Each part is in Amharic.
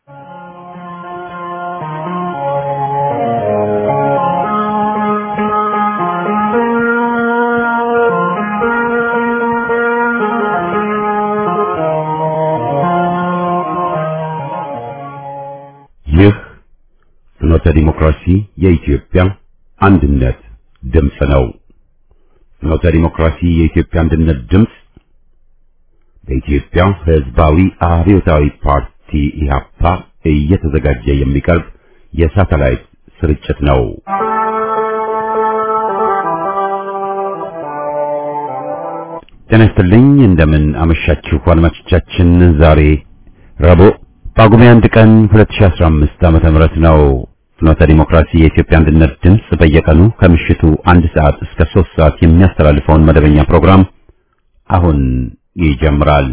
ይህ ፍኖተ ዲሞክራሲ የኢትዮጵያ አንድነት ድምፅ ነው። ፍኖተ ዲሞክራሲ የኢትዮጵያ አንድነት ድምፅ በኢትዮጵያ ሕዝባዊ አብዮታዊ ፓርቲ ኢህአፓ እየተዘጋጀ የሚቀርብ የሳተላይት ስርጭት ነው። ጤና ይስጥልኝ። እንደምን አመሻችሁ አድማጮቻችን። ዛሬ ረቡዕ ጳጉሜ አንድ ቀን 2015 ዓመተ ምህረት ነው። ፍኖተ ዲሞክራሲ የኢትዮጵያ አንድነት ድምፅ በየቀኑ ከምሽቱ አንድ ሰዓት እስከ ሶስት ሰዓት የሚያስተላልፈውን መደበኛ ፕሮግራም አሁን ይጀምራል።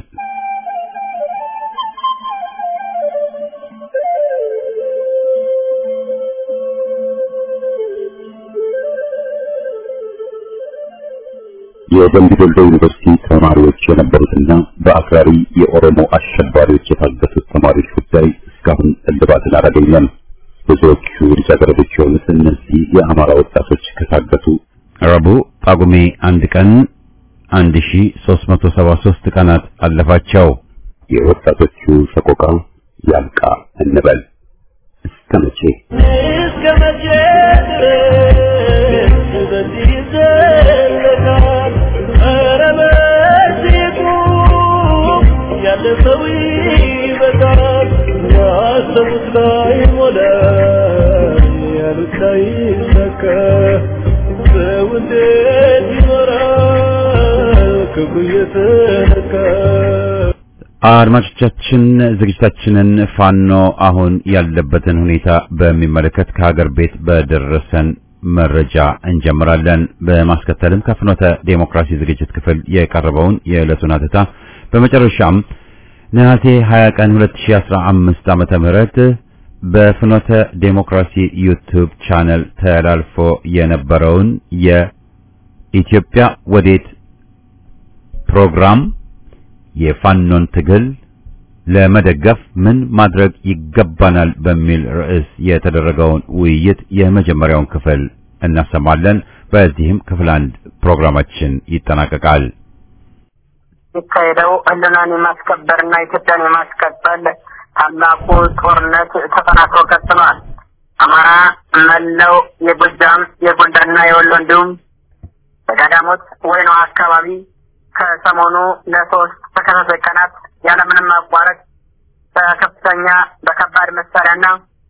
የደምቢ ዶሎ ዩኒቨርሲቲ ተማሪዎች የነበሩትና በአክራሪ የኦሮሞ አሸባሪዎች የታገቱት ተማሪዎች ጉዳይ እስካሁን እልባትን አላገኘም። ብዙዎቹ ልጃገረዶች የሆኑት እነዚህ የአማራ ወጣቶች ከታገቱ ረቡዕ ጳጉሜ አንድ ቀን 1373 ቀናት አለፋቸው። የወጣቶቹ ሰቆቃ ያልቃ እንበል እስከ መቼ እስከ መቼ ድረስ በዚህ ይዘለቃል? ኧረ በዚህ ቁም፣ ያለ ሰው ይበቃል። ያሰቡት ላይ ሞላ፣ ያሉት ላይ ይሳካ። ሰው እንዴት ይኖራል ክፉ እየተነካ? አድማጮቻችን ዝግጅታችንን ፋኖ አሁን ያለበትን ሁኔታ በሚመለከት ከሀገር ቤት በደረሰን መረጃ እንጀምራለን። በማስከተልም ከፍኖተ ዴሞክራሲ ዝግጅት ክፍል የቀረበውን የዕለቱን አተታ በመጨረሻም ነሐሴ 20 ቀን 2015 ዓመተ ምህረት በፍኖተ ዴሞክራሲ ዩቲዩብ ቻነል ተላልፎ የነበረውን የኢትዮጵያ ወዴት ፕሮግራም የፋኖን ትግል ለመደገፍ ምን ማድረግ ይገባናል በሚል ርዕስ የተደረገውን ውይይት የመጀመሪያውን ክፍል እናሰማለን። በዚህም ክፍል አንድ ፕሮግራማችን ይጠናቀቃል። የሚካሄደው ህልናን የማስከበርና ኢትዮጵያን የማስቀጠል ታላቁ ጦርነት ተጠናክሮ ቀጥሏል። አማራ መላው የጎጃም የጎንደርና የወሎ እንዲሁም በዳዳሞት ወይኗ አካባቢ ከሰሞኑ ለሶስት ተከታታይ ቀናት ያለምንም ማቋረጥ በከፍተኛ በከባድ መሳሪያና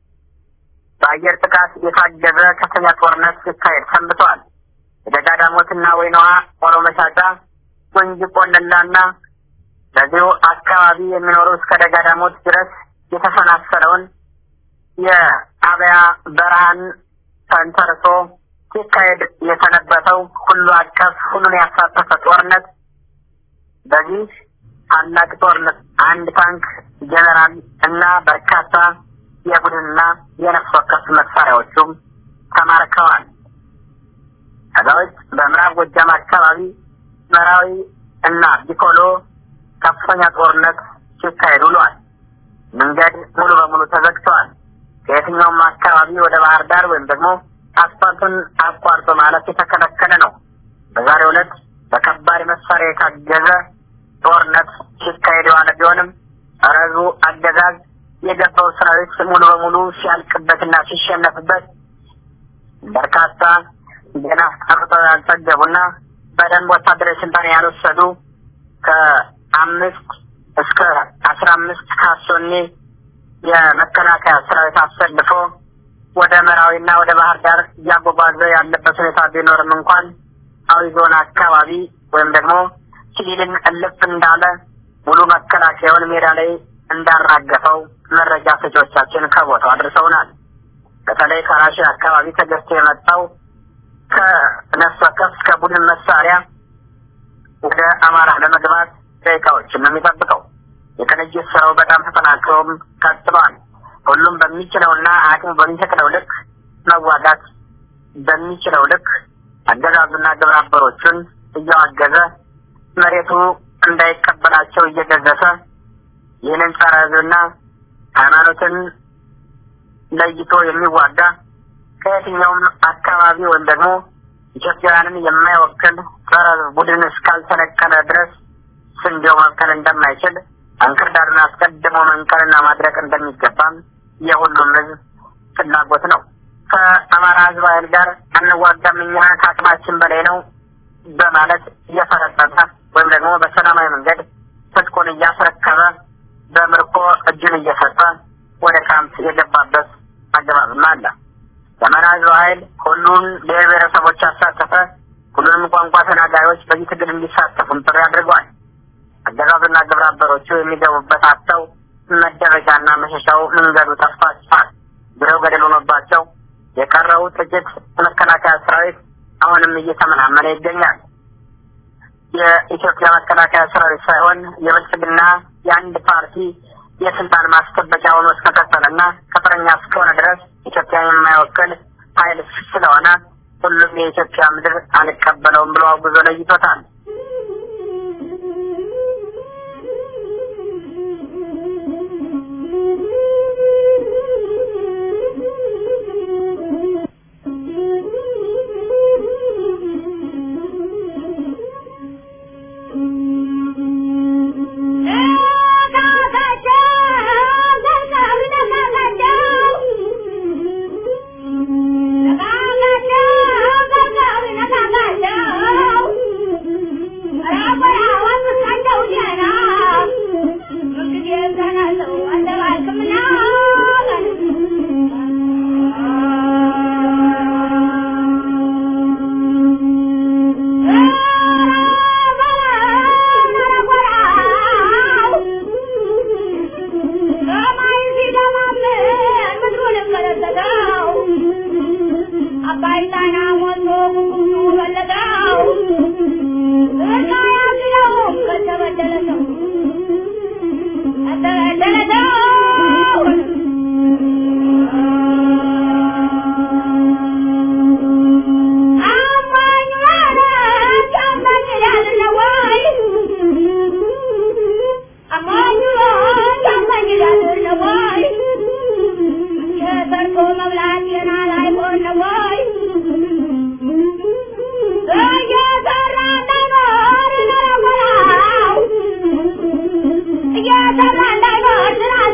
በአየር ጥቃት የታገዘ ከፍተኛ ጦርነት ሲካሄድ ሰንብተዋል። የደጋዳሞትና ወይናዋ ኦሮ መሻጫ፣ ጉንጅ ቆለላና በዚሁ አካባቢ የሚኖሩ እስከ ደጋዳሞት ድረስ የተሰናሰለውን የአብያ በረሃን ተንተርሶ ሲካሄድ የሰነበተው ሁሉ አቀፍ ሁሉን ያሳተፈ ጦርነት በዚህ ታላቅ ጦርነት አንድ ታንክ ጀነራል እና በርካታ የቡድንና የነፍስ ወከፍ መሳሪያዎቹም ተማርከዋል። ከዛ ውጭ በምዕራብ ጎጃም አካባቢ መራዊ እና ቢኮሎ ከፍተኛ ጦርነት ሲካሄድ ውሏል። መንገድ ሙሉ በሙሉ ተዘግተዋል። ከየትኛውም አካባቢ ወደ ባህር ዳር ወይም ደግሞ አስፋልቱን አቋርጦ ማለት የተከለከለ ነው። በዛሬው ዕለት በከባድ መሳሪያ የታገዘ ጦርነት ሲካሄድ የዋለ ቢሆንም ረዙ አገዛዝ የገባው ሰራዊት ሙሉ በሙሉ ሲያልቅበትና ሲሸነፍበት በርካታ ገና ጠርተው ያልጠገቡና በደንብ ወታደራዊ ስልጣን ያልወሰዱ ከአምስት እስከ አስራ አምስት ካሶኔ የመከላከያ ሰራዊት አሰልፎ ወደ መራዊና ወደ ባህር ዳር እያጓጓዘ ያለበት ሁኔታ ቢኖርም እንኳን አዊ ዞን አካባቢ ወይም ደግሞ ሲቪልን እልፍ እንዳለ ሙሉ መከላከያውን ሜዳ ላይ እንዳራገፈው መረጃ ሰጪዎቻችን ከቦታው አድርሰውናል። በተለይ ከራሽያ አካባቢ ተገዝቶ የመጣው ከነፍስ ወከፍ እስከ ቡድን መሳሪያ ወደ አማራ ለመግባት ደቂቃዎችን ነው የሚጠብቀው። የቅንጅት ስራው በጣም ተጠናክሮም ቀጥሏል። ሁሉም በሚችለውና አቅሙ በሚፈቅደው ልክ መዋጋት በሚችለው ልክ አገዛዙና ግብረ አበሮቹን እያዋገዘ መሬቱ እንዳይቀበላቸው እየገዘፈ ይህንን ጸረ ሕዝብና ሃይማኖትን ለይቶ የሚዋጋ ከየትኛውም አካባቢ ወይም ደግሞ ኢትዮጵያውያንን የማይወክል ጸረ ቡድን እስካልተነቀለ ድረስ ስንዴው መብቀል እንደማይችል እንክርዳዱን አስቀድሞ መንቀልና ማድረቅ እንደሚገባም የሁሉም ህዝብ ፍላጎት ነው። ከአማራ ህዝብ ኃይል ጋር አንዋጋም እኛ ከአቅማችን በላይ ነው በማለት እየፈረጠጠ ወይም ደግሞ በሰላማዊ መንገድ ትጥቁን እያስረከበ በምርኮ እጁን እየሰጠ ወደ ካምፕ የገባበት አገባብም አለ። የአማራ ህዝብ ኃይል ሁሉን ብሔር ብሔረሰቦች ያሳተፈ ሁሉንም ቋንቋ ተናጋሪዎች በዚህ ትግል እንዲሳተፉም ጥሪ አድርገዋል። አገዛዙና ግብረ አበሮቹ የሚገቡበት አጥተው መደረጃና መሸሻው መንገዱ ጠፍቷቸዋል። ብለው ገደል ሆኖባቸው የቀረው ጥቂት መከላከያ ሰራዊት አሁንም እየተመናመነ ይገኛል። የኢትዮጵያ መከላከያ ሰራዊት ሳይሆን የብልጽግና የአንድ ፓርቲ የስልጣን ማስጠበቂያ ሆኖ እስከቀጠለና ቅጥረኛ እስከሆነ ድረስ ኢትዮጵያን የማይወክል ኃይል ስለሆነ ሁሉም የኢትዮጵያ ምድር አልቀበለውም ብሎ አውግዞ ለይቶታል። Yeah,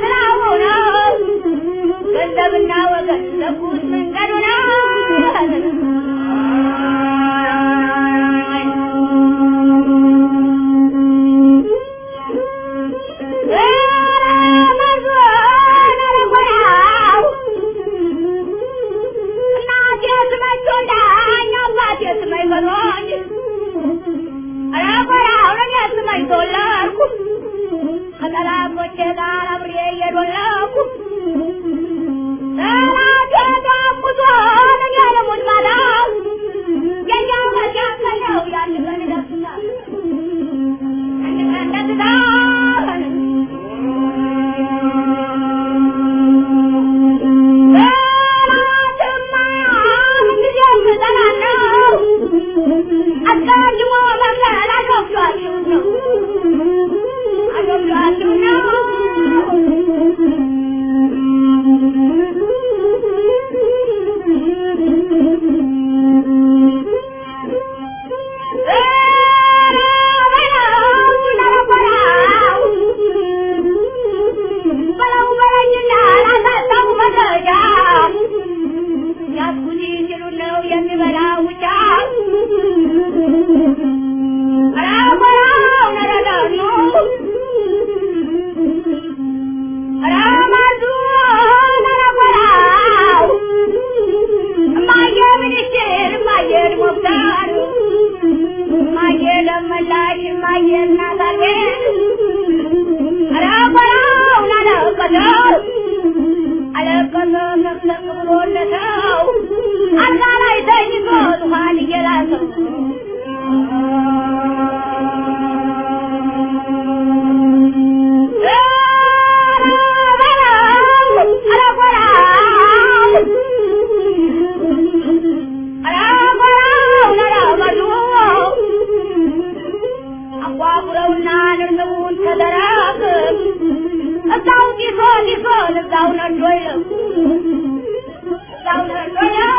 እዛው ነዶ ይለው እዛው ነዶ ይለው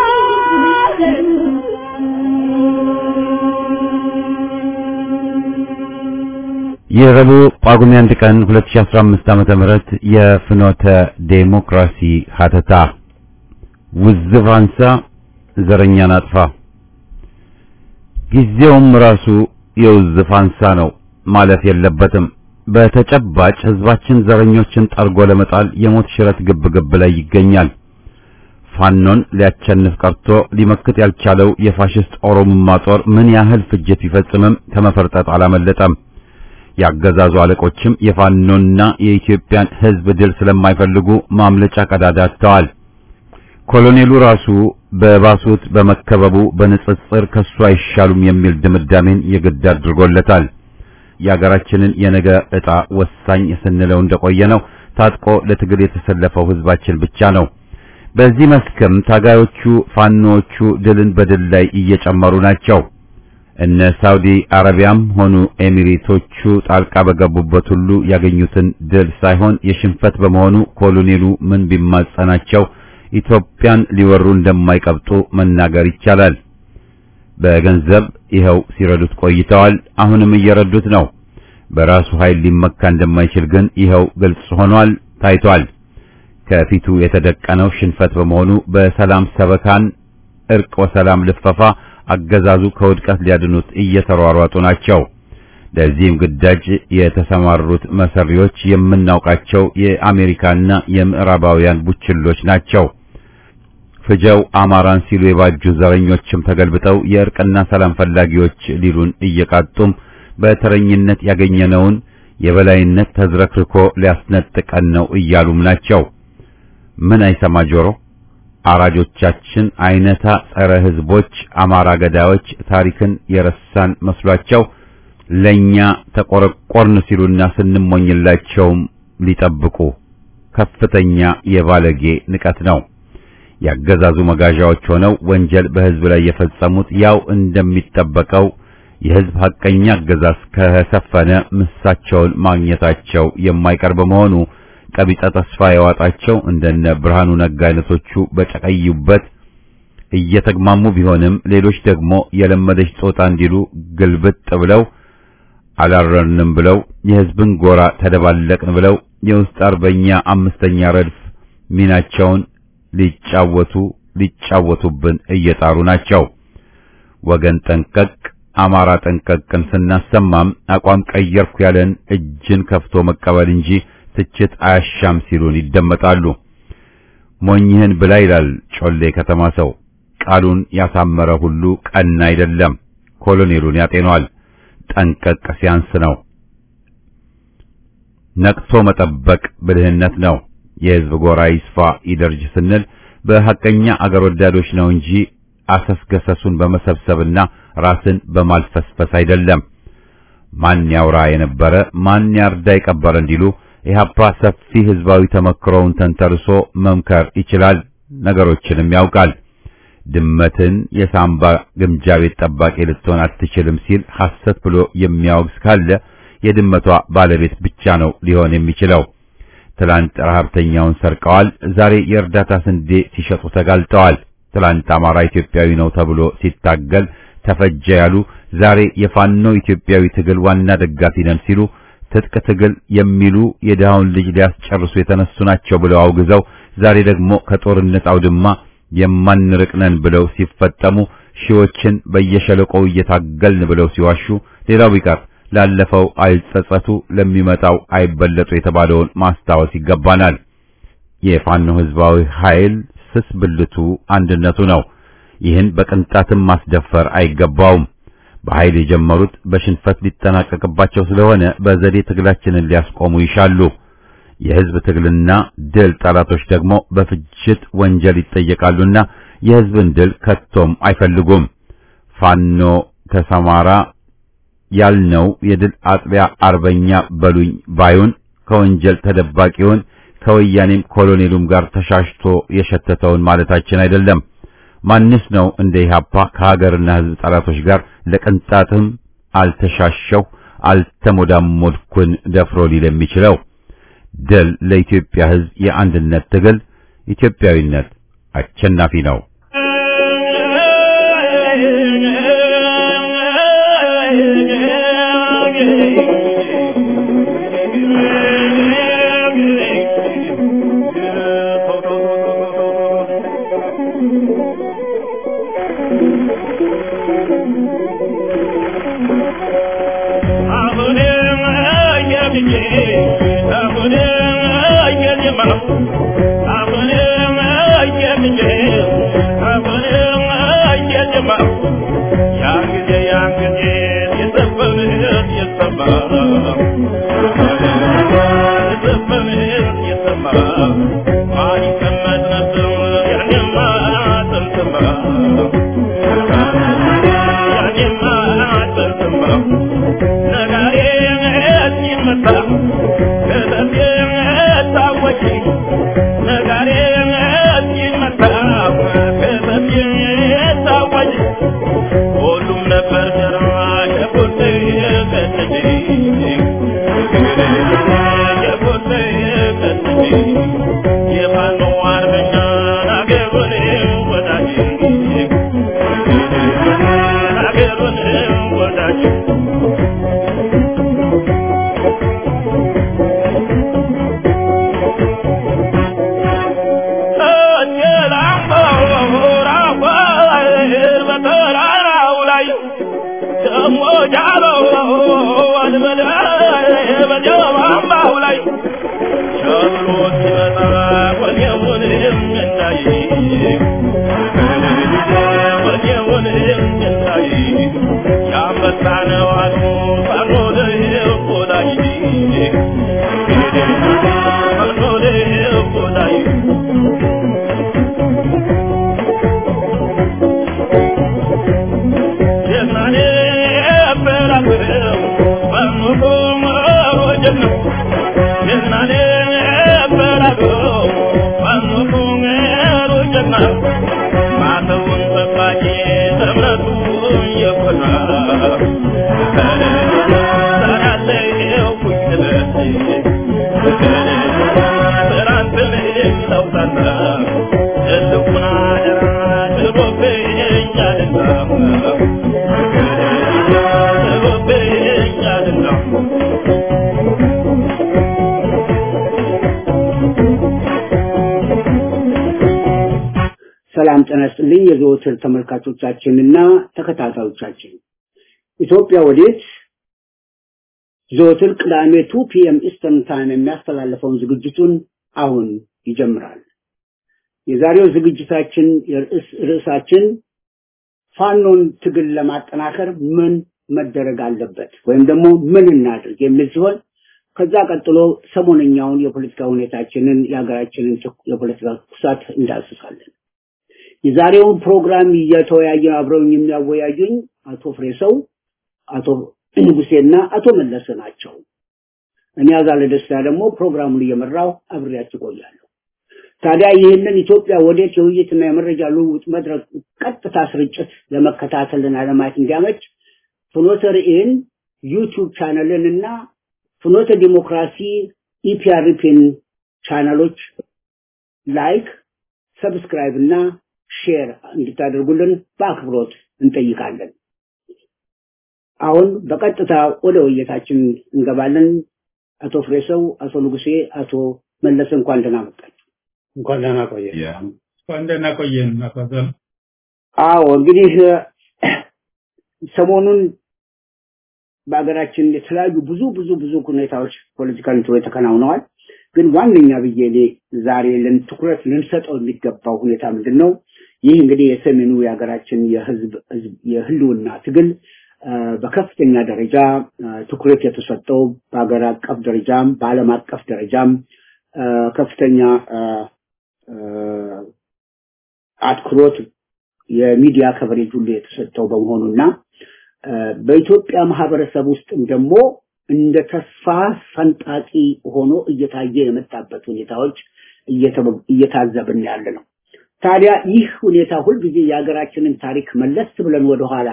የረቡዕ ጳጉሜ አንድ ቀን 2015 ዓመተ ምህረት የፍኖተ ዴሞክራሲ ሀተታ ውዝፍ አንሳ ዘረኛን አጥፋ። ጊዜውም ራሱ የውዝፍ አንሳ ነው፣ ማለፍ የለበትም። በተጨባጭ ህዝባችን ዘረኞችን ጠርጎ ለመጣል የሞት ሽረት ግብ ግብ ላይ ይገኛል። ፋኖን ሊያቸንፍ ቀርቶ ሊመክት ያልቻለው የፋሽስት ኦሮሞማ ጦር ምን ያህል ፍጅት ቢፈጽምም ከመፈርጠጥ አላመለጠም። ያገዛዙ አለቆችም የፋኖና የኢትዮጵያን ህዝብ ድል ስለማይፈልጉ ማምለጫ ቀዳዳ አጥተዋል። ኮሎኔሉ ራሱ በባሱት በመከበቡ በንጽጽር ከሱ አይሻሉም የሚል ድምዳሜን የግድ አድርጎለታል። የሀገራችንን የነገ ዕጣ ወሳኝ ስንለው እንደቆየ ነው ታጥቆ ለትግል የተሰለፈው ህዝባችን ብቻ ነው። በዚህ መስክም ታጋዮቹ ፋኖዎቹ ድልን በድል ላይ እየጨመሩ ናቸው። እነ ሳውዲ አረቢያም ሆኑ ኤሚሬቶቹ ጣልቃ በገቡበት ሁሉ ያገኙትን ድል ሳይሆን የሽንፈት በመሆኑ ኮሎኔሉ ምን ቢማጸናቸው ኢትዮጵያን ሊወሩ እንደማይቀብጡ መናገር ይቻላል። በገንዘብ ይኸው ሲረዱት ቆይተዋል። አሁንም እየረዱት ነው። በራሱ ኃይል ሊመካ እንደማይችል ግን ይኸው ግልጽ ሆኗል፣ ታይቷል። ከፊቱ የተደቀነው ሽንፈት በመሆኑ በሰላም ሰበካን እርቅ ወሰላም ልፈፋ አገዛዙ ከውድቀት ሊያድኑት እየተሯሯጡ ናቸው። ለዚህም ግዳጅ የተሰማሩት መሰሪዎች የምናውቃቸው የአሜሪካና የምዕራባውያን ቡችሎች ናቸው። ፍጀው አማራን ሲሉ የባጁ ዘረኞችም ተገልብጠው የእርቅና ሰላም ፈላጊዎች ሊሉን እየቃጡም በተረኝነት ያገኘነውን የበላይነት ተዝረክርኮ ሊያስነጥቀን ነው እያሉም ናቸው። ምን አይሰማ ጆሮ አራጆቻችን አይነታ ጸረ ህዝቦች አማራ ገዳዮች ታሪክን የረሳን መስሏቸው ለኛ ተቆረቆርን ሲሉና ስንሞኝላቸውም ሊጠብቁ ከፍተኛ የባለጌ ንቀት ነው። ያገዛዙ መጋዣዎች ሆነው ወንጀል በህዝብ ላይ የፈጸሙት ያው እንደሚጠበቀው የህዝብ ሐቀኛ አገዛዝ ከሰፈነ ምሳቸውን ማግኘታቸው የማይቀር በመሆኑ ቀቢጸ ተስፋ የዋጣቸው እንደነ ብርሃኑ ነጋ አይነቶቹ በጨቀዩበት እየተግማሙ ቢሆንም ሌሎች ደግሞ የለመደች ጾታ እንዲሉ ግልብጥ ብለው አላረንም ብለው የህዝብን ጎራ ተደባለቅን ብለው የውስጥ አርበኛ አምስተኛ ረድፍ ሚናቸውን ሊጫወቱ ሊጫወቱብን እየጣሩ ናቸው። ወገን ጠንቀቅ፣ አማራ ጠንቀቅን ስናሰማም አቋም ቀየርኩ ያለን እጅን ከፍቶ መቀበል እንጂ ትችት አያሻም ሲሉን ይደመጣሉ። ሞኝህን ብላ ይላል ጮሌ ከተማ ሰው። ቃሉን ያሳመረ ሁሉ ቀና አይደለም። ኮሎኔሉን ያጤኗል። ጠንቀቅ ሲያንስ ነው። ነቅቶ መጠበቅ ብልህነት ነው። የህዝብ ጎራ ይስፋ ይደርጅ ስንል በሐቀኛ አገር ወዳዶች ነው እንጂ አሰስገሰሱን በመሰብሰብና ራስን በማልፈስፈስ አይደለም። ማን ያውራ የነበረ ማን ያርዳ የቀበረ እንዲሉ ኢህአፓ ሰፊ ህዝባዊ ተመክሮውን ተንተርሶ መምከር ይችላል፣ ነገሮችንም ያውቃል። ድመትን የሳምባ ግምጃ ቤት ጠባቂ ልትሆን አትችልም ሲል ሐሰት ብሎ የሚያወግዝ ካለ የድመቷ ባለቤት ብቻ ነው ሊሆን የሚችለው። ትላንት ረሀብተኛውን ሰርቀዋል፣ ዛሬ የእርዳታ ስንዴ ሲሸጡ ተጋልጠዋል። ትላንት አማራ ኢትዮጵያዊ ነው ተብሎ ሲታገል ተፈጀ ያሉ ዛሬ የፋኖ ኢትዮጵያዊ ትግል ዋና ደጋፊ ነን ሲሉ ትጥቅ ትግል የሚሉ የድሃውን ልጅ ሊያስጨርሱ የተነሱ ናቸው ብለው አውግዘው ዛሬ ደግሞ ከጦርነት አውድማ የማንርቅ ነን ብለው ሲፈጠሙ ሺዎችን በየሸለቆው እየታገልን ብለው ሲዋሹ ሌላው ቢቀር ላለፈው አይጸጸቱ ለሚመጣው አይበለጡ የተባለውን ማስታወስ ይገባናል። የፋኖ ህዝባዊ ኃይል ስስ ብልቱ አንድነቱ ነው። ይህን በቅንጣትም ማስደፈር አይገባውም። በኃይል የጀመሩት በሽንፈት ሊጠናቀቅባቸው ስለሆነ በዘዴ ትግላችንን ሊያስቆሙ ይሻሉ። የህዝብ ትግልና ድል ጠላቶች ደግሞ በፍጅት ወንጀል ይጠየቃሉና የህዝብን ድል ከቶም አይፈልጉም። ፋኖ ተሰማራ ያልነው የድል አጥቢያ አርበኛ በሉኝ ባዩን ከወንጀል ተደባቂውን ከወያኔም ኮሎኔሉም ጋር ተሻሽቶ የሸተተውን ማለታችን አይደለም። ማንስ ነው እንደ ኢህአፓ ከሀገርና ህዝብ ጠላቶች ጋር ለቅንጣትም አልተሻሸው አልተሞዳሞድኩን ደፍሮ ሊል የሚችለው? ድል ለኢትዮጵያ ሕዝብ የአንድነት ትግል። ኢትዮጵያዊነት አሸናፊ ነው። ሰላም ጤና ይስጥልኝ የዘወትር ተመልካቾቻችንና ተከታታዮቻችን ኢትዮጵያ ወዴት ዘወትር ቅዳሜ ቱ ፒኤም ኢስተርን ታይም የሚያስተላልፈውን ዝግጅቱን አሁን ይጀምራል። የዛሬው ዝግጅታችን የርዕስ ርዕሳችን ፋኖን ትግል ለማጠናከር ምን መደረግ አለበት ወይም ደግሞ ምን እናድርግ የሚል ሲሆን ከዛ ቀጥሎ ሰሞነኛውን የፖለቲካ ሁኔታችንን የሀገራችንን የፖለቲካ ኩሳት እንዳስሳለን። የዛሬውን ፕሮግራም እየተወያየ አብረውኝ የሚያወያዩኝ አቶ ፍሬሰው፣ አቶ ንጉሴና አቶ መለሰ ናቸው። እኔ አዛለ ደስታ ደግሞ ፕሮግራሙን እየመራው አብሬያችሁ ቆያለሁ። ታዲያ ይህንን ኢትዮጵያ ወዴት የውይይትና የመረጃ ልውውጥ መድረክ ቀጥታ ስርጭት ለመከታተልና ለማየት እንዲያመች ፍኖተ ርዕይን ዩቲዩብ ቻነልን እና ፍኖተ ዲሞክራሲ ኢፒአርፒን ቻናሎች ላይክ፣ ሰብስክራይብ እና ሼር እንድታደርጉልን በአክብሮት እንጠይቃለን። አሁን በቀጥታ ወደ ውይይታችን እንገባለን። አቶ ፍሬሰው፣ አቶ ንጉሴ፣ አቶ መለሰ እንኳን ደህና መጣችሁ። እንኳን ደህና ቆየ። እንኳን ደህና ቆየን። አባዘን አዎ እንግዲህ ሰሞኑን በሀገራችን የተለያዩ ብዙ ብዙ ብዙ ሁኔታዎች ፖለቲካል እንትኖች ተከናውነዋል። ግን ዋነኛ ብዬ እኔ ዛሬ ልን ትኩረት ልንሰጠው የሚገባው ሁኔታ ምንድን ነው? ይህ እንግዲህ የሰሜኑ የሀገራችን የህዝብ የህልውና ትግል በከፍተኛ ደረጃ ትኩረት የተሰጠው በሀገር አቀፍ ደረጃም በዓለም አቀፍ ደረጃም ከፍተኛ አትኩሮት የሚዲያ ከቨሬጅ ሁሉ የተሰጠው በመሆኑና በኢትዮጵያ ማህበረሰብ ውስጥም ደግሞ እንደ ተስፋ ፈንጣቂ ሆኖ እየታየ የመጣበት ሁኔታዎች እየታዘብን ያለ ነው። ታዲያ ይህ ሁኔታ ሁልጊዜ የሀገራችንን ታሪክ መለስ ብለን ወደኋላ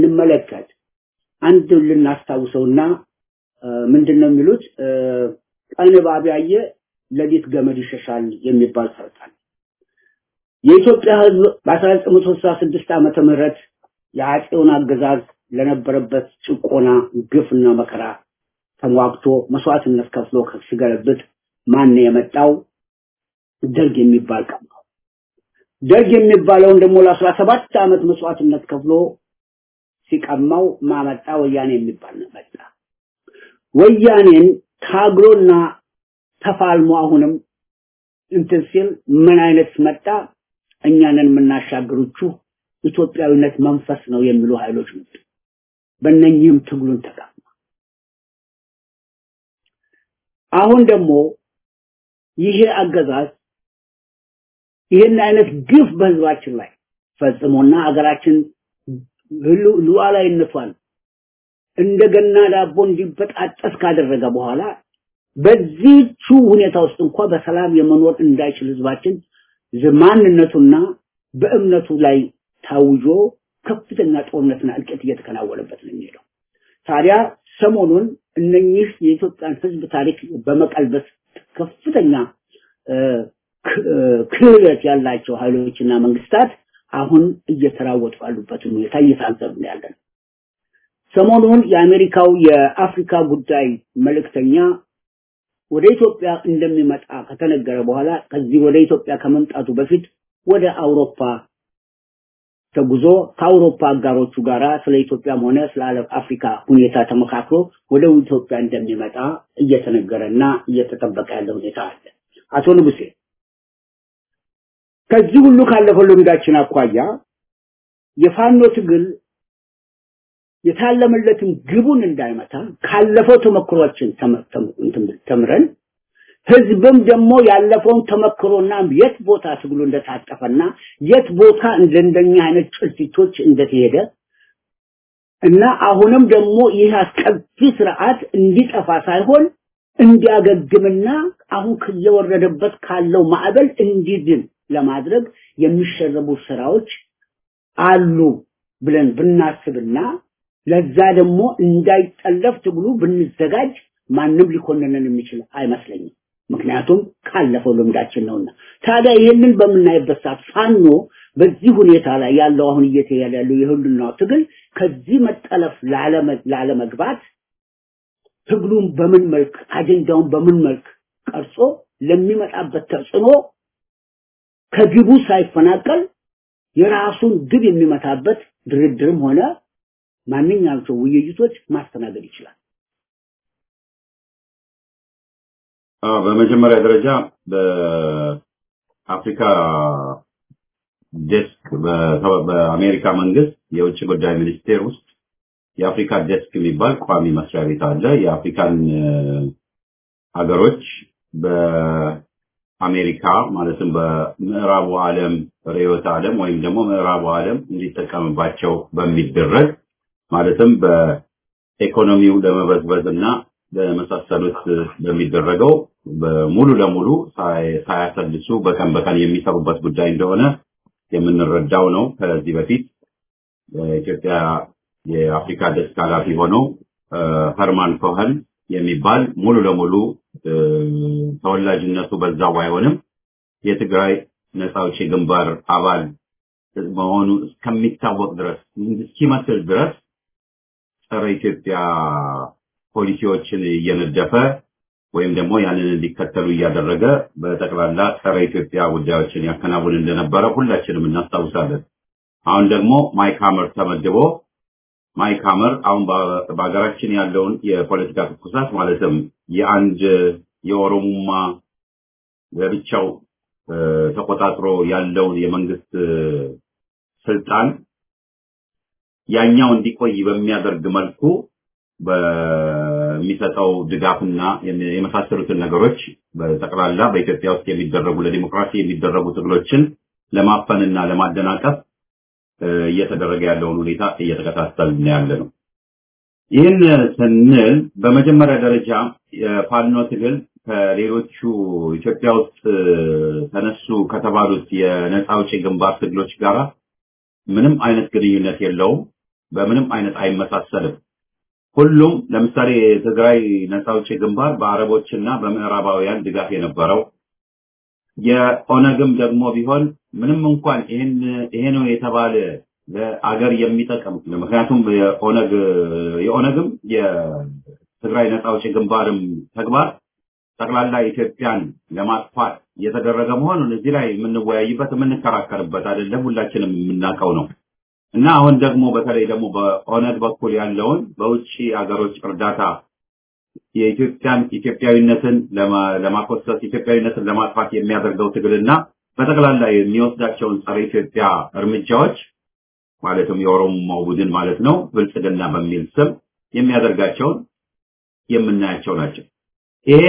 ብንመለከት አንድ ልናስታውሰውና ምንድን ነው የሚሉት ቀን እባብ ያየ ሌሊት ገመድ ይሸሻል የሚባል ሰርታል። የኢትዮጵያ ሕዝብ በ1966 ዓመተ ምህረት የአጼውን አገዛዝ ለነበረበት ጭቆና፣ ግፍና መከራ ተሟግቶ መስዋዕትነት ከፍሎ ሲገለብጥ ማን የመጣው ደርግ የሚባል ቀን ነው። ደርግ የሚባለውን ደግሞ ለአስራ ሰባት ዓመት መስዋዕትነት ከፍሎ ሲቀማው ማመጣ ወያኔ የሚባል ነው መጣ። ወያኔን ታግሎና ተፋልሞ አሁንም እንትን ሲል ምን አይነት መጣ? እኛንን የምናሻግሩችሁ ኢትዮጵያዊነት መንፈስ ነው የሚሉ ኃይሎች መጡ። በእነኚህም ትግሉን ተቀማ። አሁን ደግሞ ይሄ አገዛዝ ይህን አይነት ግፍ በህዝባችን ላይ ፈጽሞና አገራችን ሉዓላዊነቷን እንደገና ዳቦ እንዲበጣጠስ ካደረገ በኋላ በዚህቹ ሁኔታ ውስጥ እንኳ በሰላም የመኖር እንዳይችል ህዝባችን ማንነቱና በእምነቱ ላይ ታውጆ ከፍተኛ ጦርነትና እልቂት እየተከናወነበት ነው የሚሄደው። ታዲያ ሰሞኑን እነኚህ የኢትዮጵያን ህዝብ ታሪክ በመቀልበስ ከፍተኛ ክህሎት ያላቸው ኃይሎችና መንግስታት አሁን እየተራወጡ ያሉበትን ሁኔታ እየታዘብን ነው ያለን። ሰሞኑን የአሜሪካው የአፍሪካ ጉዳይ መልእክተኛ ወደ ኢትዮጵያ እንደሚመጣ ከተነገረ በኋላ ከዚህ ወደ ኢትዮጵያ ከመምጣቱ በፊት ወደ አውሮፓ ተጉዞ ከአውሮፓ አጋሮቹ ጋራ ስለ ኢትዮጵያም ሆነ ስለ አፍሪካ ሁኔታ ተመካክሮ ወደ ኢትዮጵያ እንደሚመጣ እየተነገረና እየተጠበቀ ያለ ሁኔታ አለ። አቶ ንጉሴ ከዚህ ሁሉ ካለፈው ልምዳችን አኳያ የፋኖ ትግል የታለመለትን ግቡን እንዳይመታ ካለፈው ተመክሮችን ተምረን ህዝብም ደግሞ ያለፈውን ተመክሮና የት ቦታ ትግሉ እንደታጠፈና የት ቦታ እንደኛ አይነት ጭልፊቶች እንደተሄደ እና አሁንም ደግሞ ይህ አስከፊ ስርዓት እንዲጠፋ ሳይሆን እንዲያገግምና አሁን እየወረደበት ካለው ማዕበል እንዲድን ለማድረግ የሚሸረቡ ስራዎች አሉ ብለን ብናስብና ለዛ ደግሞ እንዳይጠለፍ ትግሉ ብንዘጋጅ ማንም ሊኮንነን የሚችል አይመስለኝም። ምክንያቱም ካለፈው ልምዳችን ነውና። ታዲያ ይህንን በምናይበት ሰዓት ፋኖ በዚህ ሁኔታ ላይ ያለው አሁን እየተሄደ ያለው የህልውናው ትግል ከዚህ መጠለፍ ላለመግባት ትግሉን በምን መልክ አጀንዳውን በምን መልክ ቀርጾ ለሚመጣበት ተጽዕኖ ከግቡ ሳይፈናቀል የራሱን ግብ የሚመታበት ድርድርም ሆነ ማንኛቸው ውይይቶች ማስተናገድ ይችላል። በመጀመሪያ ደረጃ በአፍሪካ ዴስክ በአሜሪካ መንግስት የውጭ ጉዳይ ሚኒስቴር ውስጥ የአፍሪካ ዴስክ የሚባል ቋሚ መስሪያ ቤት አለ። የአፍሪካን ሀገሮች በአሜሪካ ማለትም በምዕራቡ ዓለም ርዕዮተ ዓለም ወይም ደግሞ ምዕራቡ ዓለም እንዲጠቀምባቸው በሚደረግ ማለትም በኢኮኖሚው ለመበዝበዝ እና ለመሳሰሉት በሚደረገው ሙሉ ለሙሉ ሳያሰልሱ በቀን በቀን የሚሰሩበት ጉዳይ እንደሆነ የምንረዳው ነው። ከዚህ በፊት በኢትዮጵያ የአፍሪካ ደስክ ኃላፊ ሆነው ኸርማን ኮኸን የሚባል ሙሉ ለሙሉ ተወላጅነቱ በዛው ባይሆንም የትግራይ ነፃ አውጪ ግንባር አባል መሆኑ እስከሚታወቅ ድረስ እስኪመስል ድረስ ጸረ ኢትዮጵያ ፖሊሲዎችን እየነደፈ ወይም ደግሞ ያንን እንዲከተሉ እያደረገ በጠቅላላ ጸረ ኢትዮጵያ ጉዳዮችን ያከናውን እንደነበረ ሁላችንም እናስታውሳለን። አሁን ደግሞ ማይክ ሀመር ተመድቦ ማይክ ሀመር አሁን በሀገራችን ያለውን የፖለቲካ ትኩሳት ማለትም የአንድ የኦሮሙማ ለብቻው ተቆጣጥሮ ያለውን የመንግስት ስልጣን ያኛው እንዲቆይ በሚያደርግ መልኩ በሚሰጠው ድጋፍና የመሳሰሉትን ነገሮች በጠቅላላ በኢትዮጵያ ውስጥ የሚደረጉ ለዲሞክራሲ የሚደረጉ ትግሎችን ለማፈንና ለማደናቀፍ እየተደረገ ያለውን ሁኔታ እየተከታተልን ያለ ነው። ይህን ስንል በመጀመሪያ ደረጃ የፋኖ ትግል ከሌሎቹ ኢትዮጵያ ውስጥ ተነሱ ከተባሉት የነፃ አውጪ ግንባር ትግሎች ጋራ ምንም አይነት ግንኙነት የለውም። በምንም አይነት አይመሳሰልም። ሁሉም ለምሳሌ የትግራይ ነፃ አውጪ ግንባር በአረቦችና በምዕራባውያን ድጋፍ የነበረው የኦነግም ደግሞ ቢሆን ምንም እንኳን ይህን ይሄ ነው የተባለ ለአገር የሚጠቅም ምክንያቱም የኦነግ የኦነግም የትግራይ ነፃ አውጪ ግንባርም ተግባር ጠቅላላ ኢትዮጵያን ለማጥፋት የተደረገ መሆኑን እዚህ ላይ የምንወያይበት የምንከራከርበት አይደለም፣ ሁላችንም የምናውቀው ነው። እና አሁን ደግሞ በተለይ ደግሞ በኦነግ በኩል ያለውን በውጭ ሀገሮች እርዳታ የኢትዮጵያን ኢትዮጵያዊነትን ለማኮሰስ ኢትዮጵያዊነትን ለማጥፋት የሚያደርገው ትግልና በጠቅላላ የሚወስዳቸውን ጸረ ኢትዮጵያ እርምጃዎች ማለትም የኦሮሞ ቡድን ማለት ነው ብልጽግና በሚል ስም የሚያደርጋቸውን የምናያቸው ናቸው። ይሄ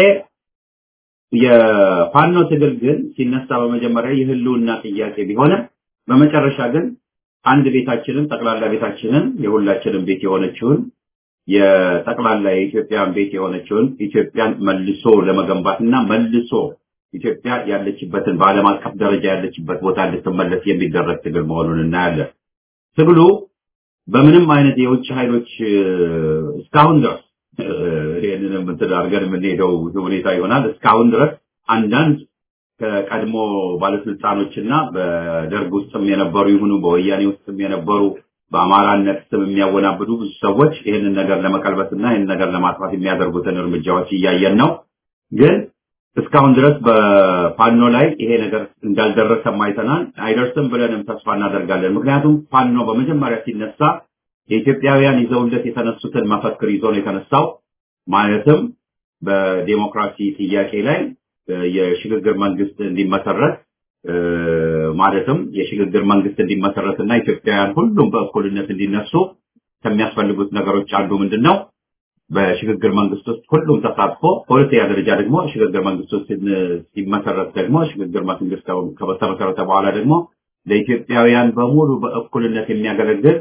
የፋኖ ትግል ግን ሲነሳ በመጀመሪያ የህልውና ጥያቄ ቢሆንም በመጨረሻ ግን አንድ ቤታችንን ጠቅላላ ቤታችንን የሁላችንም ቤት የሆነችውን የጠቅላላ የኢትዮጵያን ቤት የሆነችውን ኢትዮጵያን መልሶ ለመገንባትና መልሶ ኢትዮጵያ ያለችበትን በዓለም አቀፍ ደረጃ ያለችበት ቦታ እንድትመለስ የሚደረግ ትግል መሆኑን እናያለን። ትግሉ በምንም አይነት የውጭ ኃይሎች እስካሁን ድረስ ይህንንም እንትን አድርገን የምንሄደው ሁኔታ ይሆናል። እስካሁን ድረስ አንዳንድ ከቀድሞ ባለስልጣኖችና በደርግ ውስጥም የነበሩ ይሁኑ በወያኔ ውስጥም የነበሩ በአማራነት ስም የሚያወናብዱ ብዙ ሰዎች ይህንን ነገር ለመቀልበስና ይህንን ነገር ለማጥፋት የሚያደርጉትን እርምጃዎች እያየን ነው። ግን እስካሁን ድረስ በፋኖ ላይ ይሄ ነገር እንዳልደረሰም አይተናል። አይደርስም ብለንም ተስፋ እናደርጋለን። ምክንያቱም ፋኖ በመጀመሪያ ሲነሳ የኢትዮጵያውያን ይዘውለት የተነሱትን መፈክር ይዞ ነው የተነሳው። ማለትም በዴሞክራሲ ጥያቄ ላይ የሽግግር መንግስት እንዲመሰረት ማለትም የሽግግር መንግስት እንዲመሰረት እና ኢትዮጵያውያን ሁሉም በእኩልነት እንዲነሱ ከሚያስፈልጉት ነገሮች አንዱ ምንድን ነው? በሽግግር መንግስት ውስጥ ሁሉም ተሳትፎ፣ በሁለተኛ ደረጃ ደግሞ ሽግግር መንግስት ውስጥ ሲመሰረት ደግሞ ሽግግር መንግስት ከተመሰረተ በኋላ ደግሞ ለኢትዮጵያውያን በሙሉ በእኩልነት የሚያገለግል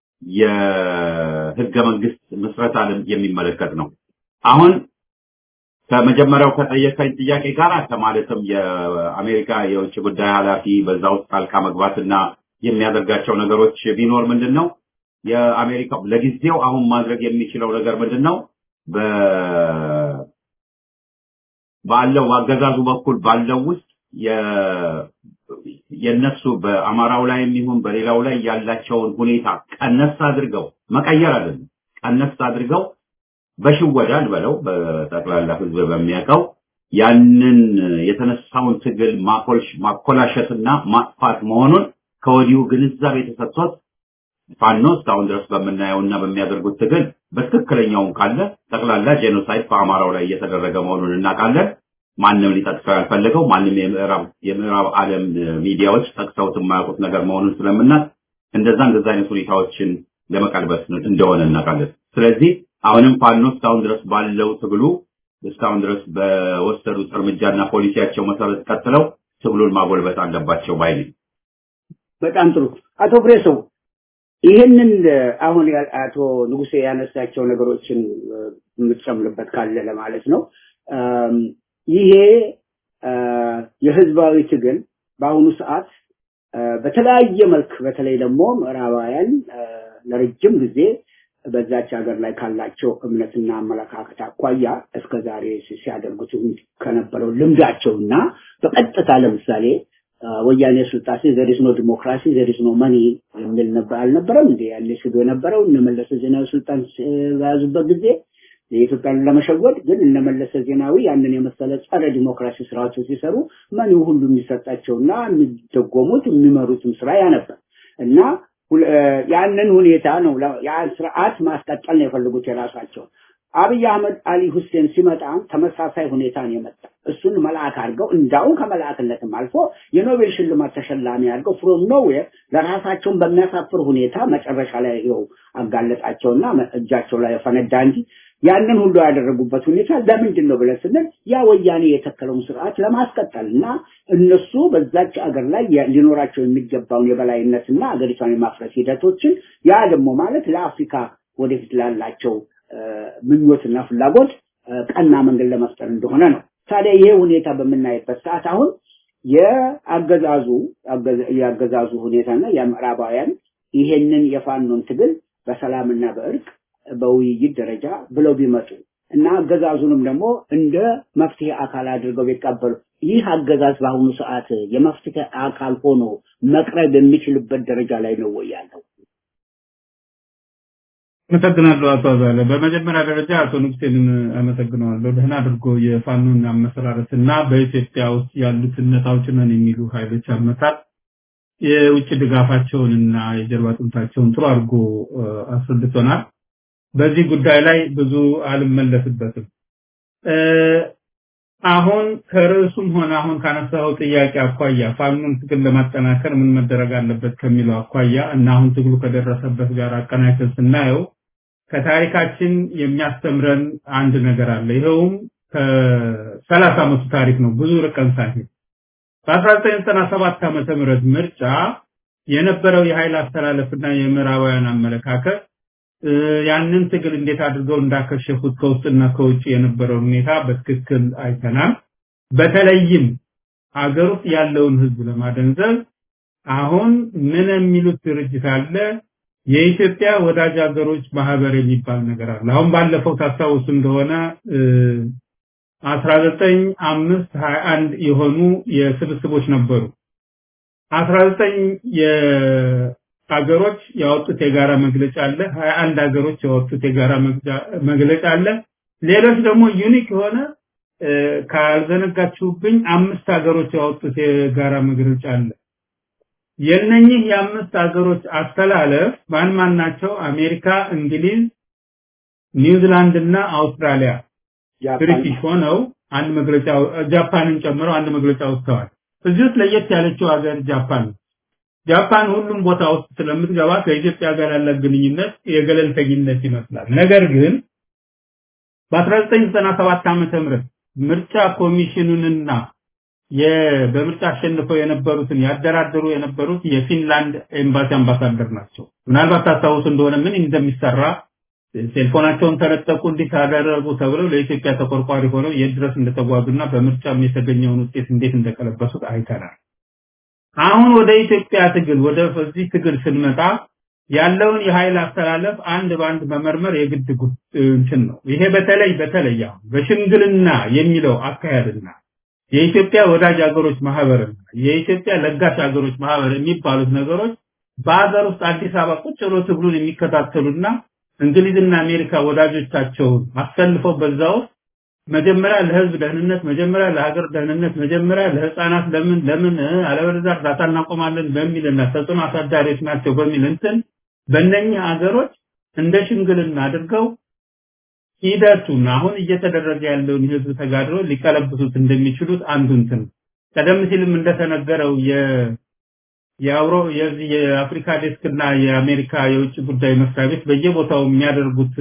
የህገ መንግስት ምስረታ የሚመለከት ነው። አሁን ከመጀመሪያው ከጠየቀኝ ጥያቄ ጋር ከማለትም የአሜሪካ የውጭ ጉዳይ ኃላፊ በዛ ውስጥ ጣልቃ መግባትና የሚያደርጋቸው ነገሮች ቢኖር ምንድን ነው የአሜሪካ ለጊዜው አሁን ማድረግ የሚችለው ነገር ምንድን ነው? ባለው አገዛዙ በኩል ባለው ውስጥ የነሱ በአማራው ላይ የሚሆን በሌላው ላይ ያላቸውን ሁኔታ ቀነስ አድርገው መቀየር አይደለም፣ ቀነስ አድርገው በሽወዳ እንበለው በጠቅላላ ህዝብ በሚያውቀው ያንን የተነሳውን ትግል ማኮልሽ ማኮላሸትና ማጥፋት መሆኑን ከወዲሁ ግንዛቤ ተሰጥቶት ፋኖ እስካሁን ድረስ በምናየውና በሚያደርጉት ትግል በትክክለኛውን ካለ ጠቅላላ ጄኖሳይድ በአማራው ላይ እየተደረገ መሆኑን እናውቃለን። ማንም ሊጠቅሰው ያልፈለገው ማንም የምዕራብ የምዕራብ ዓለም ሚዲያዎች ጠቅሰውት የማያውቁት ነገር መሆኑን ስለምናት እንደዛ እንደዛ አይነት ሁኔታዎችን ለመቀልበስ እንደሆነ እናውቃለን። ስለዚህ አሁንም ፋኖ እስካሁን ድረስ ባለው ትግሉ እስካሁን ድረስ በወሰዱት እርምጃና ፖሊሲያቸው መሰረት ቀጥለው ትግሉን ማጎልበት አለባቸው ባይ ነኝ። በጣም ጥሩ አቶ ፍሬሰው ይህንን አሁን አቶ ንጉሴ ያነሳቸው ነገሮችን የምትጨምርበት ካለ ለማለት ነው። ይሄ የህዝባዊ ትግል በአሁኑ ሰዓት በተለያየ መልክ በተለይ ደግሞ ምዕራባውያን ለረጅም ጊዜ በዛች ሀገር ላይ ካላቸው እምነትና አመለካከት አኳያ እስከ ዛሬ ሲያደርጉት ከነበረው ልምዳቸውና በቀጥታ ለምሳሌ ወያኔ ስልጣሴ ዘሪስ ነው ዲሞክራሲ ዘሪስ ነው መኒ የሚል ነበር አልነበረም እንዴ ያለ ሲሉ የነበረው እነመለሰ ዜናዊ ስልጣን በያዙበት ጊዜ የኢትዮጵያን ለመሸወድ ግን እነመለሰ ዜናዊ ያንን የመሰለ ጸረ ዲሞክራሲ ስራዎችን ሲሰሩ መኒው ሁሉ የሚሰጣቸውና የሚደጎሙት የሚመሩትም ስራ ያ ነበር እና ያንን ሁኔታ ነው ያን ስርዓት ማስቀጠል ነው የፈልጉት የራሳቸው አብይ አህመድ አሊ ሁሴን ሲመጣ ተመሳሳይ ሁኔታ ነው የመጣ እሱን መልአክ አድርገው እንዳውም ከመልአክነትም አልፎ የኖቤል ሽልማት ተሸላሚ አድርገው ፍሮም ኖዌር ለራሳቸውን በሚያሳፍር ሁኔታ መጨረሻ ላይ ይኸው አጋለጣቸውና እጃቸው ላይ ፈነዳ እንጂ ያንን ሁሉ ያደረጉበት ሁኔታ ለምንድን ነው ብለን ስንል ያ ወያኔ የተከለውን ስርዓት ለማስቀጠል እና እነሱ በዛች አገር ላይ ሊኖራቸው የሚገባውን የበላይነትና አገሪቷን የማፍረስ ሂደቶችን ያ ደግሞ ማለት ለአፍሪካ ወደፊት ላላቸው ምኞትና ፍላጎት ቀና መንገድ ለመፍጠር እንደሆነ ነው። ታዲያ ይሄ ሁኔታ በምናይበት ሰዓት አሁን የአገዛዙ የአገዛዙ ሁኔታና የምዕራባውያን ይሄንን የፋኖን ትግል በሰላምና በእርቅ በውይይት ደረጃ ብለው ቢመጡ እና አገዛዙንም ደግሞ እንደ መፍትሄ አካል አድርገው ቢቀበሉ ይህ አገዛዝ በአሁኑ ሰዓት የመፍትሄ አካል ሆኖ መቅረብ የሚችልበት ደረጃ ላይ ነው ወይ ያለው? አመሰግናለሁ አቶ አዛለ። በመጀመሪያ ደረጃ አቶ ንጉሴን አመሰግነዋለሁ። ደህና አድርጎ የፋኖን አመሰራረት እና በኢትዮጵያ ውስጥ ያሉትን ነፃ አውጪ ነን የሚሉ ኃይሎች አመጣጥ የውጭ ድጋፋቸውን እና የጀርባ አጥንታቸውን ጥሩ አድርጎ አስረድቶናል። በዚህ ጉዳይ ላይ ብዙ አልመለስበትም። አሁን ከርዕሱም ሆነ አሁን ካነሳው ጥያቄ አኳያ ፋኖን ትግል ለማጠናከር ምን መደረግ አለበት ከሚለው አኳያ እና አሁን ትግሉ ከደረሰበት ጋር አቀናጅተን ስናየው ከታሪካችን የሚያስተምረን አንድ ነገር አለ። ይኸውም ከሰላሳ ዓመቱ ታሪክ ነው። ብዙ ርቀን ሳይሆን በ1997 ዓመተ ምህረት ምርጫ የነበረው የኃይል አስተላለፍና የምዕራባውያን አመለካከት ያንን ትግል እንዴት አድርገው እንዳከሸፉት ከውስጥና ከውጭ የነበረው ሁኔታ በትክክል አይተናል። በተለይም ሀገር ውስጥ ያለውን ህዝብ ለማደንዘብ አሁን ምን የሚሉት ድርጅት አለ? የኢትዮጵያ ወዳጅ ሀገሮች ማህበር የሚባል ነገር አለ። አሁን ባለፈው ታስታውሱ እንደሆነ 19521 የሆኑ የስብስቦች ነበሩ። 19 የሀገሮች ያወጡት የጋራ መግለጫ አለ። 21 ሀገሮች ያወጡት የጋራ መግለጫ አለ። ሌሎች ደግሞ ዩኒክ የሆነ ካልዘነጋችሁብኝ አምስት ሀገሮች ያወጡት የጋራ መግለጫ አለ። የነኚህ የአምስት ሀገሮች አስተላለፍ ማን ማን ናቸው? አሜሪካ፣ እንግሊዝ፣ ኒውዚላንድ እና አውስትራሊያ ብሪቲሽ ሆነው አንድ መግለጫ ጃፓንን ጨምረው አንድ መግለጫ ወጥተዋል። እዚህ ውስጥ ለየት ያለችው ሀገር ጃፓን ነው። ጃፓን ሁሉም ቦታ ውስጥ ስለምትገባ ከኢትዮጵያ ጋር ያላት ግንኙነት የገለልተኝነት ይመስላል። ነገር ግን በ1997 ዓመተ ምህረት ምርጫ ኮሚሽኑንና በምርጫ አሸንፈው የነበሩትን ያደራደሩ የነበሩት የፊንላንድ ኤምባሲ አምባሳደር ናቸው። ምናልባት ታስታውሱ እንደሆነ ምን እንደሚሰራ ቴሌፎናቸውን ተነጠቁ እንዲህ ታደረጉ ተብለው ለኢትዮጵያ ተቆርቋሪ ሆነው የት ድረስ እንደተጓዙና በምርጫም የተገኘውን ውጤት እንዴት እንደቀለበሱት አይተናል። አሁን ወደ ኢትዮጵያ ትግል ወደ እዚህ ትግል ስንመጣ ያለውን የኃይል አስተላለፍ አንድ በአንድ መመርመር የግድ እንትን ነው። ይሄ በተለይ በተለይ አሁን በሽምግልና የሚለው አካሄድና የኢትዮጵያ ወዳጅ ሀገሮች ማህበርና የኢትዮጵያ ለጋሽ ሀገሮች ማህበር የሚባሉት ነገሮች በሀገር ውስጥ አዲስ አበባ ቁጭ ብሎ ትግሉን የሚከታተሉና እንግሊዝና አሜሪካ ወዳጆቻቸውን አሰልፈው በዛ ውስጥ መጀመሪያ ለህዝብ ደህንነት፣ መጀመሪያ ለሀገር ደህንነት፣ መጀመሪያ ለህፃናት ለምን ለምን አለበለዚያ እርዳታ እናቆማለን በሚልና ተጽዕኖ አሳዳሪዎች ናቸው በሚል እንትን በእነኚህ ሀገሮች እንደ ሽምግልና አድርገው ሂደቱን አሁን እየተደረገ ያለውን የህዝብ ተጋድሎ ሊቀለብሱት እንደሚችሉት አንዱ እንትን ቀደም ሲልም እንደተነገረው የ የአውሮ የዚህ የአፍሪካ ዴስክ እና የአሜሪካ የውጭ ጉዳይ መስሪያ ቤት በየቦታው የሚያደርጉት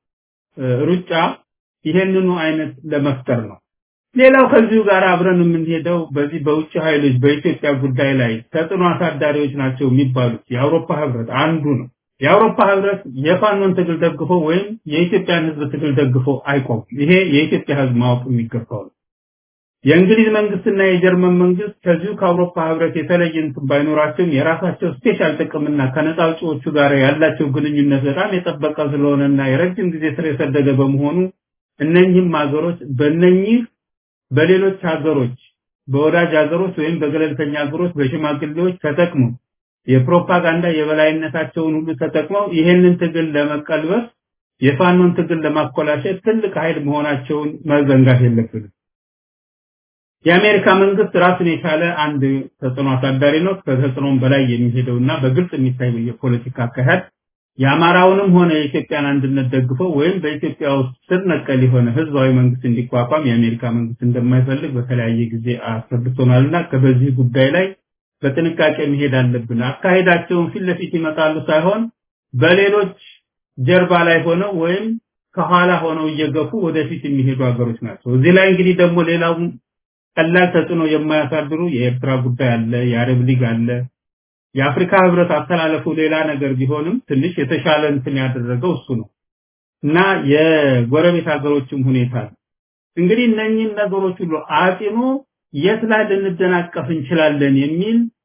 ሩጫ ይሄንኑ አይነት ለመፍጠር ነው። ሌላው ከዚሁ ጋር አብረን የምንሄደው በዚህ በውጭ ኃይሎች በኢትዮጵያ ጉዳይ ላይ ተጽዕኖ አሳዳሪዎች ናቸው የሚባሉት የአውሮፓ ህብረት አንዱ ነው። የአውሮፓ ህብረት የፋኖን ትግል ደግፎ ወይም የኢትዮጵያን ህዝብ ትግል ደግፎ አይቆምም። ይሄ የኢትዮጵያ ህዝብ ማወቅ የሚገባው ነው። የእንግሊዝ መንግስትና የጀርመን መንግስት ከዚሁ ከአውሮፓ ህብረት የተለየ እንትን ባይኖራቸውም የራሳቸው ስፔሻል ጥቅምና ከነፃ አውጪዎቹ ጋር ያላቸው ግንኙነት በጣም የጠበቀ ስለሆነና የረጅም ጊዜ ስር የሰደደ በመሆኑ እነኚህም ሀገሮች በእነኚህ በሌሎች ሀገሮች በወዳጅ ሀገሮች ወይም በገለልተኛ ሀገሮች በሽማግሌዎች ተጠቅመው የፕሮፓጋንዳ የበላይነታቸውን ሁሉ ተጠቅመው ይሄንን ትግል ለመቀልበስ የፋኖን ትግል ለማኮላሸት ትልቅ ኃይል መሆናቸውን መዘንጋት የለብንም። የአሜሪካ መንግስት ራሱን የቻለ አንድ ተጽዕኖ አሳዳሪ ነው። ከተጽዕኖም በላይ የሚሄደውና በግልጽ የሚታይ የፖለቲካ አካሄድ የአማራውንም ሆነ የኢትዮጵያን አንድነት ደግፎ ወይም በኢትዮጵያ ውስጥ ስር ነቀል የሆነ ህዝባዊ መንግስት እንዲቋቋም የአሜሪካ መንግስት እንደማይፈልግ በተለያየ ጊዜ አስረድቶናልና ከበዚህ ጉዳይ ላይ በጥንቃቄ መሄድ አለብን። አካሄዳቸውን ፊት ለፊት ይመጣሉ ሳይሆን በሌሎች ጀርባ ላይ ሆነው ወይም ከኋላ ሆነው እየገፉ ወደፊት የሚሄዱ ሀገሮች ናቸው። እዚህ ላይ እንግዲህ ደግሞ ሌላው ቀላል ተጽዕኖ የማያሳድሩ የኤርትራ ጉዳይ አለ፣ የአረብ ሊግ አለ። የአፍሪካ ህብረት አስተላለፉ ሌላ ነገር ቢሆንም ትንሽ የተሻለ እንትን ያደረገው እሱ ነው እና የጎረቤት ሀገሮችም ሁኔታ እንግዲህ እነኚህን ነገሮች ሁሉ አጢኖ የት ላይ ልንደናቀፍ እንችላለን የሚል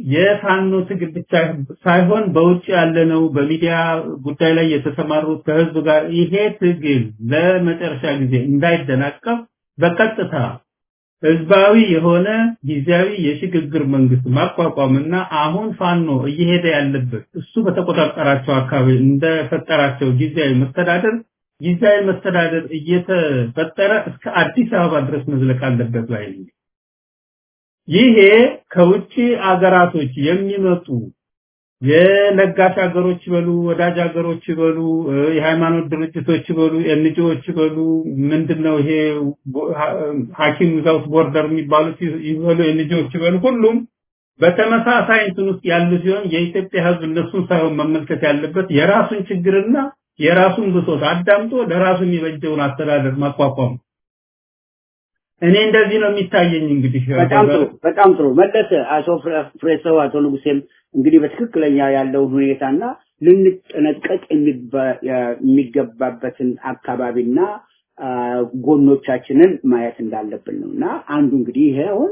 የፋኖ ትግል ብቻ ሳይሆን በውጭ ያለነው በሚዲያ ጉዳይ ላይ የተሰማሩት ከህዝብ ጋር ይሄ ትግል ለመጨረሻ ጊዜ እንዳይደናቀፍ በቀጥታ ህዝባዊ የሆነ ጊዜያዊ የሽግግር መንግስት ማቋቋምና አሁን ፋኖ እየሄደ ያለበት እሱ በተቆጣጠራቸው አካባቢ እንደፈጠራቸው ጊዜያዊ መስተዳደር ጊዜያዊ መስተዳደር እየተፈጠረ እስከ አዲስ አበባ ድረስ መዝለቅ አለበት ላይ ነኝ። ይሄ ከውጭ አገራቶች የሚመጡ የለጋሽ ሀገሮች ይበሉ ወዳጅ ሀገሮች ይበሉ የሃይማኖት ድርጅቶች ይበሉ ኤንጂኦዎች ይበሉ ምንድነው ይሄ ሐኪም ዊዛውት ቦርደር የሚባሉት ይበሉ ኤንጂኦዎች ይበሉ ሁሉም በተመሳሳይ እንትን ውስጥ ያሉ ሲሆን የኢትዮጵያ ህዝብ እነሱን ሳይሆን መመልከት ያለበት የራሱን ችግርና የራሱን ብሶት አዳምጦ ለራሱ የሚበጀውን አስተዳደር ማቋቋም እኔ እንደዚህ ነው የሚታየኝ እንግዲህ በጣም ጥሩ በጣም ጥሩ መለሰ አቶ ፍሬሰው አቶ ንጉሴም እንግዲህ በትክክለኛ ያለውን ሁኔታና ልንጠነቀቅ የሚገባበትን አካባቢና ጎኖቻችንን ማየት እንዳለብን ነው እና አንዱ እንግዲህ ይሄ አሁን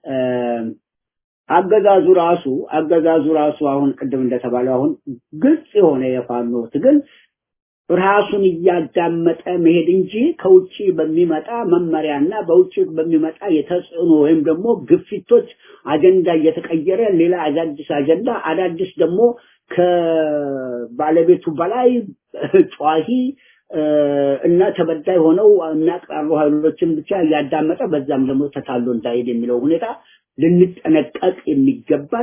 አገዛዙ ራሱ አገዛዙ ራሱ አሁን ቅድም እንደተባለው አሁን ግልጽ የሆነ የፋኖ ትግል ራሱን እያዳመጠ መሄድ እንጂ ከውጭ በሚመጣ መመሪያና በውጭ በሚመጣ የተጽዕኖ ወይም ደግሞ ግፊቶች አጀንዳ እየተቀየረ ሌላ አዳዲስ አጀንዳ አዳዲስ ደግሞ ከባለቤቱ በላይ ጨዋሂ እና ተበዳይ ሆነው የሚያቅራሩ ኃይሎችን ብቻ እያዳመጠ በዛም ደግሞ ተታሎ እንዳይሄድ የሚለው ሁኔታ ልንጠነቀቅ የሚገባን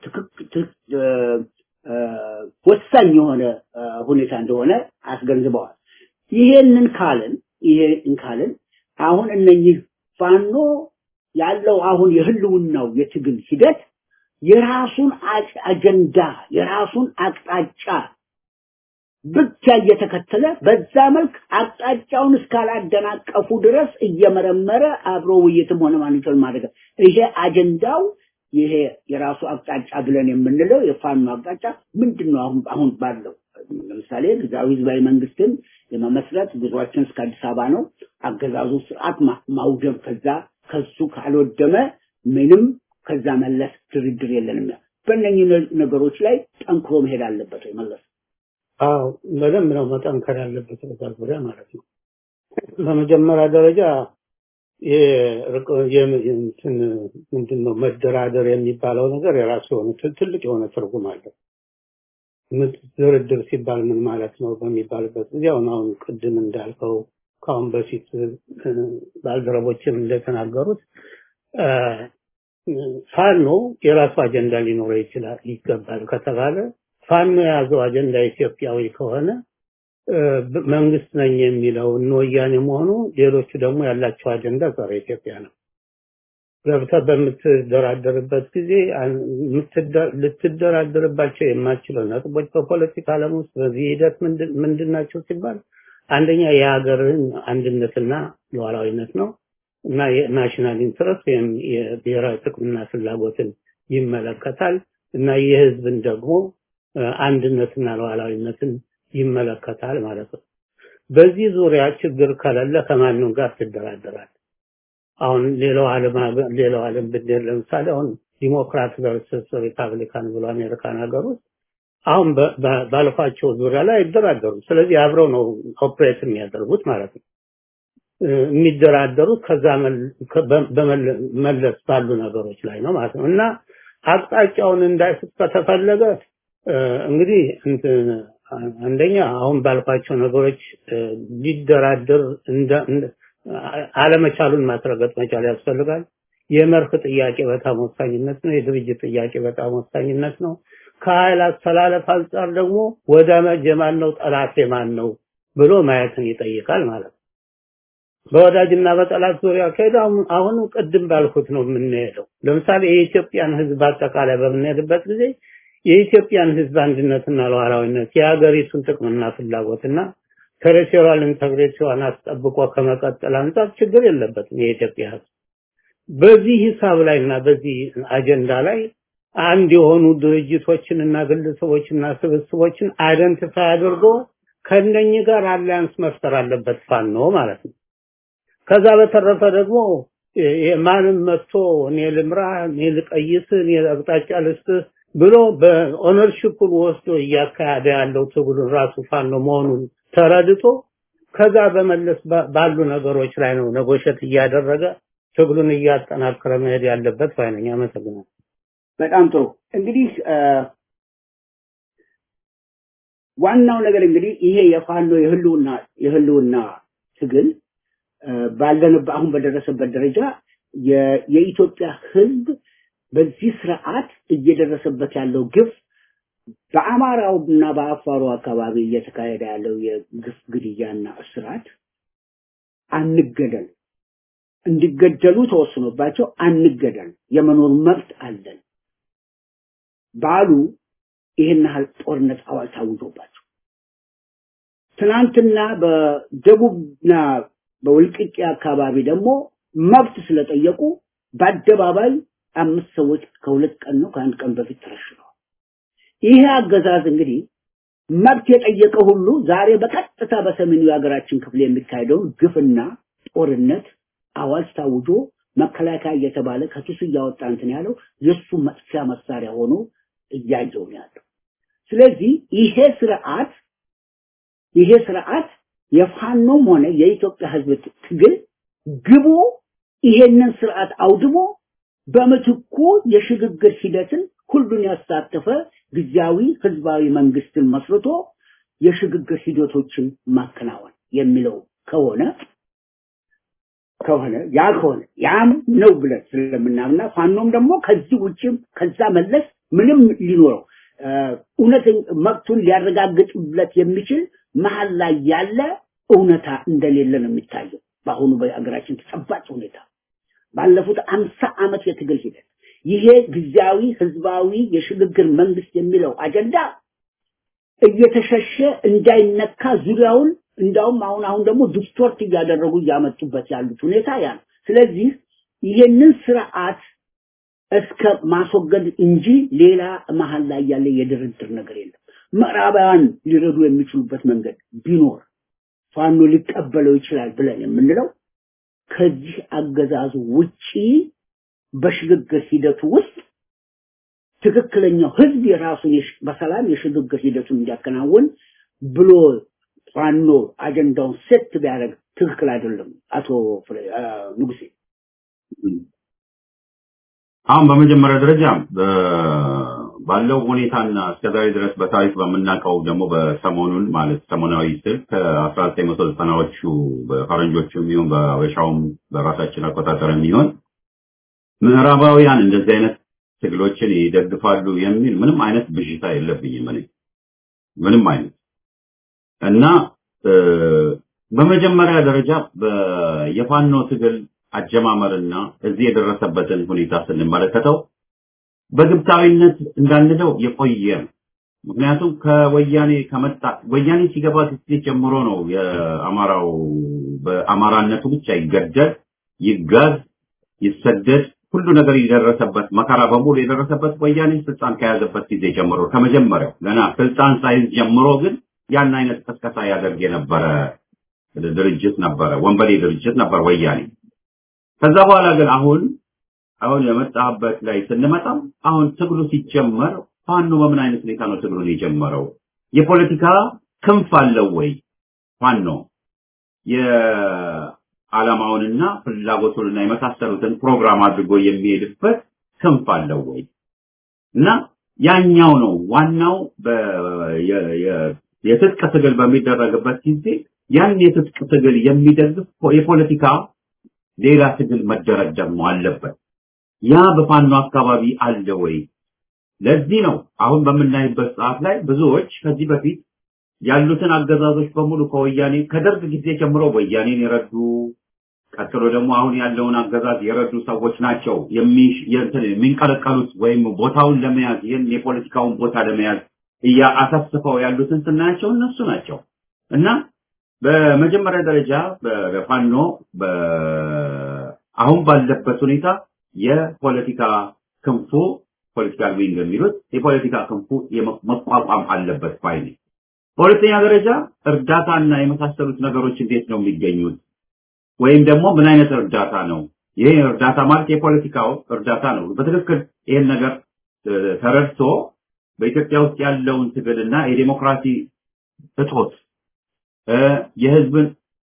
ወሳኝ የሆነ ሁኔታ እንደሆነ አስገንዝበዋል። ይሄንን ካልን ይሄን ካልን አሁን እነኚህ ፋኖ ያለው አሁን የህልውናው የትግል ሂደት የራሱን አጀንዳ የራሱን አቅጣጫ ብቻ እየተከተለ በዛ መልክ አቅጣጫውን እስካላደናቀፉ ድረስ እየመረመረ አብሮ ውይይትም ሆነ ማንኛውም ማድረግ ይሄ አጀንዳው ይሄ የራሱ አቅጣጫ ብለን የምንለው የፋኖ አቅጣጫ ምንድን ነው? አሁን አሁን ባለው ለምሳሌ ግዛዊ ህዝባዊ መንግስትን የመመስረት ጉዟችን እስከ አዲስ አበባ ነው። አገዛዙ ስርዓት ማውደም ከዛ ከሱ ካልወደመ ምንም ከዛ መለስ ድርድር የለንም። በእነኚህ ነገሮች ላይ ጠንክሮ መሄድ አለበት ወይ መለስ? አዎ በደንብ ነው መጠንከር ያለበት በዛ ዙሪያ ማለት ነው። በመጀመሪያ ደረጃ ምንድን ነው መደራደር የሚባለው ነገር የራሱ የሆነ ትልቅ የሆነ ትርጉም አለው። ድርድር ሲባል ምን ማለት ነው በሚባልበት ጊዜ አሁን አሁን ቅድም እንዳልከው ከአሁን በፊት ባልደረቦችም እንደተናገሩት ፋኖ የራሱ አጀንዳ ሊኖረው ይችላል ይገባል ከተባለ ፋኖ የያዘው አጀንዳ ኢትዮጵያዊ ከሆነ መንግስት ነኝ የሚለው እነ ወያኔ መሆኑ ሌሎቹ ደግሞ ያላቸው አጀንዳ ጸረ ኢትዮጵያ ነው። ገብተህ በምትደራደርበት ጊዜ ልትደራደርባቸው የማትችለው ነጥቦች በፖለቲካ ዓለም ውስጥ በዚህ ሂደት ምንድን ናቸው ሲባል አንደኛ የሀገርን አንድነትና ሉዓላዊነት ነው እና የናሽናል ኢንትረስት ወይም የብሔራዊ ጥቅምና ፍላጎትን ይመለከታል እና የህዝብን ደግሞ አንድነትና ሉዓላዊነትን ይመለከታል ማለት ነው። በዚህ ዙሪያ ችግር ከሌለ ከማንም ጋር ትደራደራል። አሁን ሌላው ዓለም ሌላው ዓለም ብንሄድ ለምሳሌ አሁን ዲሞክራት ቨርሰስ ሪፐብሊካን ብሎ አሜሪካን ሀገር ውስጥ አሁን ባልኳቸው ዙሪያ ላይ አይደራደሩም። ስለዚህ አብረው ነው ኦፕሬት የሚያደርጉት ማለት ነው። የሚደራደሩት ከዛ መለስ ባሉ ነገሮች ላይ ነው ማለት ነው እና አቅጣጫውን እንዳይስት ከተፈለገ እንግዲህ አንደኛ አሁን ባልኳቸው ነገሮች ሊደራደር አለመቻሉን ማስረገጥ መቻል ያስፈልጋል። የመርህ ጥያቄ በጣም ወሳኝነት ነው። የድርጅት ጥያቄ በጣም ወሳኝነት ነው። ከኃይል አስተላለፍ አንጻር ደግሞ ወዳጅ የማን ነው ጠላት የማን ነው ብሎ ማየትን ይጠይቃል ማለት ነው። በወዳጅና በጠላት ዙሪያ ከሄደ አሁን ቅድም ባልኩት ነው የምንሄደው። ለምሳሌ የኢትዮጵያን ሕዝብ አጠቃላይ በምንሄድበት ጊዜ የኢትዮጵያን ሕዝብ አንድነትና ሉዓላዊነት የሀገሪቱን ጥቅምና ፍላጎትና ቴሪቶሪያል ኢንተግሪቲዋን አስጠብቆ ከመቀጠል አንጻር ችግር የለበትም የኢትዮጵያ ሕዝብ። በዚህ ሂሳብ ላይና በዚህ አጀንዳ ላይ አንድ የሆኑ ድርጅቶችንና ግለሰቦችና ስብስቦችን አይደንቲፋይ አድርጎ ከነኚህ ጋር አላያንስ መፍጠር አለበት ፋኖ ማለት ነው። ከዛ በተረፈ ደግሞ የማንም መጥቶ እኔ ልምራ፣ እኔ ልቀይስ፣ እኔ አቅጣጫ ልስጥህ ብሎ በኦነርሽፑን ወስዶ እያካሄደ ያለው ትግሉን ራሱ ፋኖ መሆኑን ተረድቶ ከዛ በመለስ ባሉ ነገሮች ላይ ነው ነጎሸት እያደረገ ትግሉን እያጠናከረ መሄድ ያለበት ባይነኝ። አመሰግናለሁ። በጣም ጥሩ እንግዲህ ዋናው ነገር እንግዲህ ይሄ የፋኖ የህልውና የህልውና ትግል ባለንበት አሁን በደረሰበት ደረጃ የኢትዮጵያ ህዝብ በዚህ ስርዓት እየደረሰበት ያለው ግፍ በአማራው እና በአፋሩ አካባቢ እየተካሄደ ያለው የግፍ ግድያና እስራት አንገደል እንዲገደሉ ተወስኖባቸው አንገደል የመኖር መብት አለን ባሉ ይህን ያህል ጦርነት አዋጅ ታውጆባቸው ትናንትና በደቡብና በውልቅቄ አካባቢ ደግሞ መብት ስለጠየቁ በአደባባይ አምስት ሰዎች ከሁለት ቀን ነው ከአንድ ቀን በፊት ተረሽነዋል። ይሄ አገዛዝ እንግዲህ መብት የጠየቀ ሁሉ ዛሬ በቀጥታ በሰሜኑ የሀገራችን ክፍል የሚካሄደውን ግፍና ጦርነት አዋጅ ታውጆ መከላከያ እየተባለ ከኪሱ እያወጣ እንትን ያለው የእሱ መጥፊያ መሳሪያ ሆኖ እያየው ነው ያለው። ስለዚህ ይሄ ስርዓት ይሄ ስርዓት የፋኖም ሆነ የኢትዮጵያ ህዝብ ትግል ግቡ ይሄንን ስርዓት አውድሞ በምትኩ የሽግግር ሂደትን ሁሉን ያሳተፈ ጊዜያዊ ህዝባዊ መንግስትን መስርቶ የሽግግር ሂደቶችን ማከናወን የሚለው ከሆነ ከሆነ ያ ከሆነ ያም ነው ብለን ስለምናምና ፋኖም ደግሞ ከዚህ ውጭም ከዛ መለስ ምንም ሊኖረው እውነት መብቱን ሊያረጋግጥለት የሚችል መሀል ላይ ያለ እውነታ እንደሌለ ነው የሚታየው በአሁኑ በሀገራችን ተጨባጭ ሁኔታ ባለፉት አምሳ ዓመት የትግል ሂደት ይሄ ጊዜያዊ ህዝባዊ የሽግግር መንግስት የሚለው አጀንዳ እየተሸሸ እንዳይነካ ዙሪያውን እንዳውም አሁን አሁን ደግሞ ዲስቶርት እያደረጉ እያመጡበት ያሉት ሁኔታ ያ ነው። ስለዚህ ይሄንን ስርዓት እስከ ማስወገድ እንጂ ሌላ መሀል ላይ ያለ የድርድር ነገር የለም። ምዕራባውያን ሊረዱ የሚችሉበት መንገድ ቢኖር ፋኖ ሊቀበለው ይችላል ብለን የምንለው ከዚህ አገዛዙ ውጪ በሽግግር ሂደቱ ውስጥ ትክክለኛው ህዝብ የራሱን በሰላም የሽግግር ሂደቱን እንዲያከናውን ብሎ ፋኖ አጀንዳውን ሴት ቢያደርግ ትክክል አይደለም። አቶ ንጉሴ አሁን በመጀመሪያ ደረጃ ባለው ሁኔታና እስከዛሬ ድረስ በታሪክ በምናውቀው ደግሞ በሰሞኑን ማለት ሰሞናዊ ስል ከ1990ዎቹ በፈረንጆቹ የሚሆን በአበሻውም በራሳችን አቆጣጠር የሚሆን ምዕራባውያን እንደዚህ አይነት ትግሎችን ይደግፋሉ የሚል ምንም አይነት ብዥታ የለብኝም እኔ ምንም አይነት እና በመጀመሪያ ደረጃ የፋኖ ትግል አጀማመርና እዚህ የደረሰበትን ሁኔታ ስንመለከተው በግብታዊነት እንዳንለው የቆየ ነው። ምክንያቱም ከወያኔ ከመጣ ወያኔ ሲገባ ጊዜ ጀምሮ ነው የአማራው በአማራነቱ ብቻ ይገደል፣ ይጋዝ፣ ይሰደድ ሁሉ ነገር የደረሰበት መከራ በሙሉ የደረሰበት ወያኔ ስልጣን ከያዘበት ጊዜ ጀምሮ ከመጀመሪያው ገና ስልጣን ሳይዝ ጀምሮ ግን ያን አይነት ቀስቀሳ ያደርግ የነበረ ድርጅት ነበረ፣ ወንበዴ ድርጅት ነበር ወያኔ። ከዛ በኋላ ግን አሁን አሁን የመጣበት ላይ ስንመጣም አሁን ትግሉ ሲጀመር ፋኖ በምን አይነት ሁኔታ ነው ትግሉን የጀመረው? የፖለቲካ ክንፍ አለው ወይ? ፋኖ የዓላማውንና ፍላጎቱንና የመሳሰሉትን ፕሮግራም አድርጎ የሚሄድበት ክንፍ አለው ወይ? እና ያኛው ነው ዋናው የትጥቅ ትግል በሚደረግበት ጊዜ ያን የትጥቅ ትግል የሚደግፍ የፖለቲካ ሌላ ትግል መደረግ ደግሞ አለበት። ያ በፋኖ አካባቢ አለ ወይ? ለዚህ ነው አሁን በምናይበት ሰዓት ላይ ብዙዎች ከዚህ በፊት ያሉትን አገዛዞች በሙሉ ከወያኔ ከደርግ ጊዜ ጀምሮ ወያኔን የረዱ ቀጥሎ ደግሞ አሁን ያለውን አገዛዝ የረዱ ሰዎች ናቸው የሚንቀለቀሉት ወይም ቦታውን ለመያዝ ይህን የፖለቲካውን ቦታ ለመያዝ እያአሰፍስፈው ያሉትን ስናያቸው እነሱ ናቸው እና በመጀመሪያ ደረጃ በፋኖ አሁን ባለበት ሁኔታ የፖለቲካ ክንፉ ፖለቲካል ዊንግ የሚሉት የፖለቲካ ክንፉ መቋቋም አለበት ባይ ነኝ። በሁለተኛ ደረጃ እርዳታና የመሳሰሉት ነገሮች እንዴት ነው የሚገኙት? ወይም ደግሞ ምን አይነት እርዳታ ነው ይሄ እርዳታ ማለት የፖለቲካው እርዳታ ነው። በትክክል ይሄን ነገር ተረድቶ በኢትዮጵያ ውስጥ ያለውን ትግልና የዴሞክራሲ እጦት የህዝብን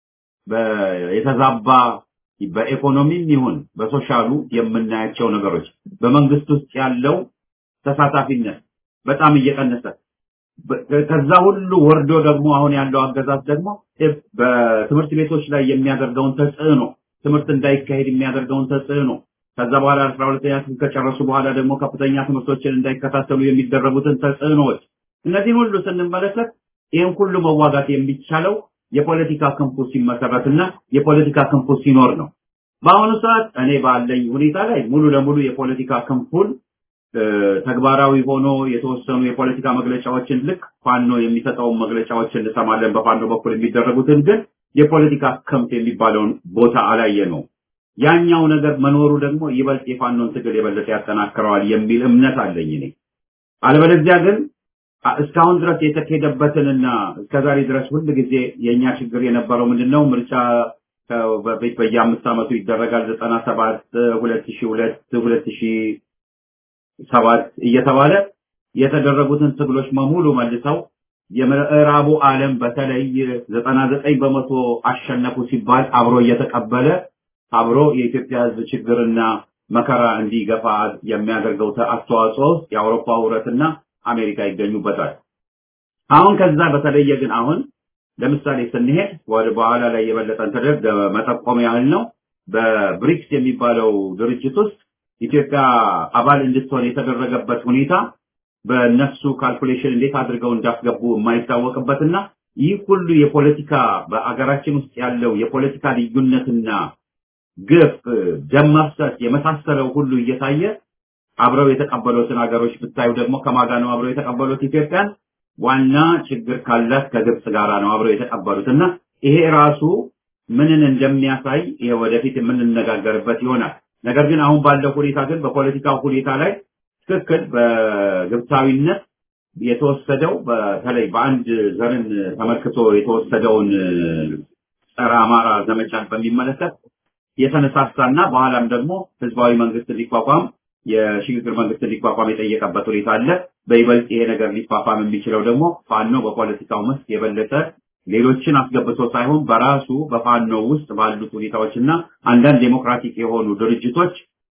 የተዛባ በኢኮኖሚም ይሁን በሶሻሉ የምናያቸው ነገሮች በመንግስት ውስጥ ያለው ተሳታፊነት በጣም እየቀነሰ ከዛ ሁሉ ወርዶ ደግሞ አሁን ያለው አገዛዝ ደግሞ በትምህርት ቤቶች ላይ የሚያደርገውን ተጽዕኖ ትምህርት እንዳይካሄድ የሚያደርገውን ተጽዕኖ ከዛ በኋላ አስራ ሁለተኛ ክፍል ከጨረሱ በኋላ ደግሞ ከፍተኛ ትምህርቶችን እንዳይከታተሉ የሚደረጉትን ተጽዕኖዎች እነዚህን ሁሉ ስንመለከት ይህን ሁሉ መዋጋት የሚቻለው የፖለቲካ ክንፉ ሲመሰረትና የፖለቲካ ክንፉ ሲኖር ነው። በአሁኑ ሰዓት እኔ ባለኝ ሁኔታ ላይ ሙሉ ለሙሉ የፖለቲካ ክንፉን ተግባራዊ ሆኖ የተወሰኑ የፖለቲካ መግለጫዎችን ልክ ፋኖ የሚሰጠውን መግለጫዎችን እንሰማለን። በፋኖ በኩል የሚደረጉትን ግን የፖለቲካ ክንፍ የሚባለውን ቦታ አላየ ነው። ያኛው ነገር መኖሩ ደግሞ ይበልጥ የፋኖን ትግል የበለጠ ያጠናክረዋል የሚል እምነት አለኝ እኔ። አለበለዚያ ግን እስካሁን ድረስ የተካሄደበትንና እስከዛሬ ድረስ ሁል ጊዜ የኛ ችግር የነበረው ምንድነው? ምርጫ በፊት በየአምስት ዓመቱ ይደረጋል። ዘጠና ሰባት ሁለት ሺህ ሁለት ሁለት ሺህ ሰባት እየተባለ የተደረጉትን ትግሎች በሙሉ መልሰው የምዕራቡ ዓለም በተለይ ዘጠና ዘጠኝ በመቶ አሸነፉ ሲባል አብሮ እየተቀበለ አብሮ የኢትዮጵያ ሕዝብ ችግርና መከራ እንዲገፋ የሚያደርገው አስተዋጽኦ ውስጥ የአውሮፓ ህብረትና አሜሪካ ይገኙበታል። አሁን ከዛ በተለየ ግን አሁን ለምሳሌ ስንሄድ ወደ በኋላ ላይ የበለጠ ተደርግ መጠቆም ያህል ነው። በብሪክስ የሚባለው ድርጅት ውስጥ ኢትዮጵያ አባል እንድትሆን የተደረገበት ሁኔታ በእነሱ ካልኩሌሽን እንዴት አድርገው እንዳስገቡ የማይታወቅበትና ይህ ሁሉ የፖለቲካ በአገራችን ውስጥ ያለው የፖለቲካ ልዩነትና ግፍ፣ ደም መፍሰስ የመሳሰለው ሁሉ እየታየ አብረው የተቀበሉትን ሀገሮች ብታዩ ደግሞ ከማጋ ነው አብረው የተቀበሉት ኢትዮጵያን ዋና ችግር ካላት ከግብጽ ጋራ ነው አብረው የተቀበሉት እና ይሄ ራሱ ምንን እንደሚያሳይ ይሄ ወደፊት የምንነጋገርበት ይሆናል። ነገር ግን አሁን ባለው ሁኔታ ግን በፖለቲካው ሁኔታ ላይ ትክክል በግብፃዊነት የተወሰደው በተለይ በአንድ ዘርን ተመልክቶ የተወሰደውን ጸረ አማራ ዘመቻን በሚመለከት የተነሳሳና በኋላም ደግሞ ህዝባዊ መንግስት ሊቋቋም የሽግግር መንግስት ሊቋቋም የጠየቀበት ሁኔታ አለ። በይበልጥ ይሄ ነገር ሊፋፋም የሚችለው ደግሞ ፋኖ በፖለቲካው መስክ የበለጠ ሌሎችን አስገብቶ ሳይሆን በራሱ በፋኖ ውስጥ ባሉት ሁኔታዎችና አንዳንድ ዴሞክራቲክ የሆኑ ድርጅቶች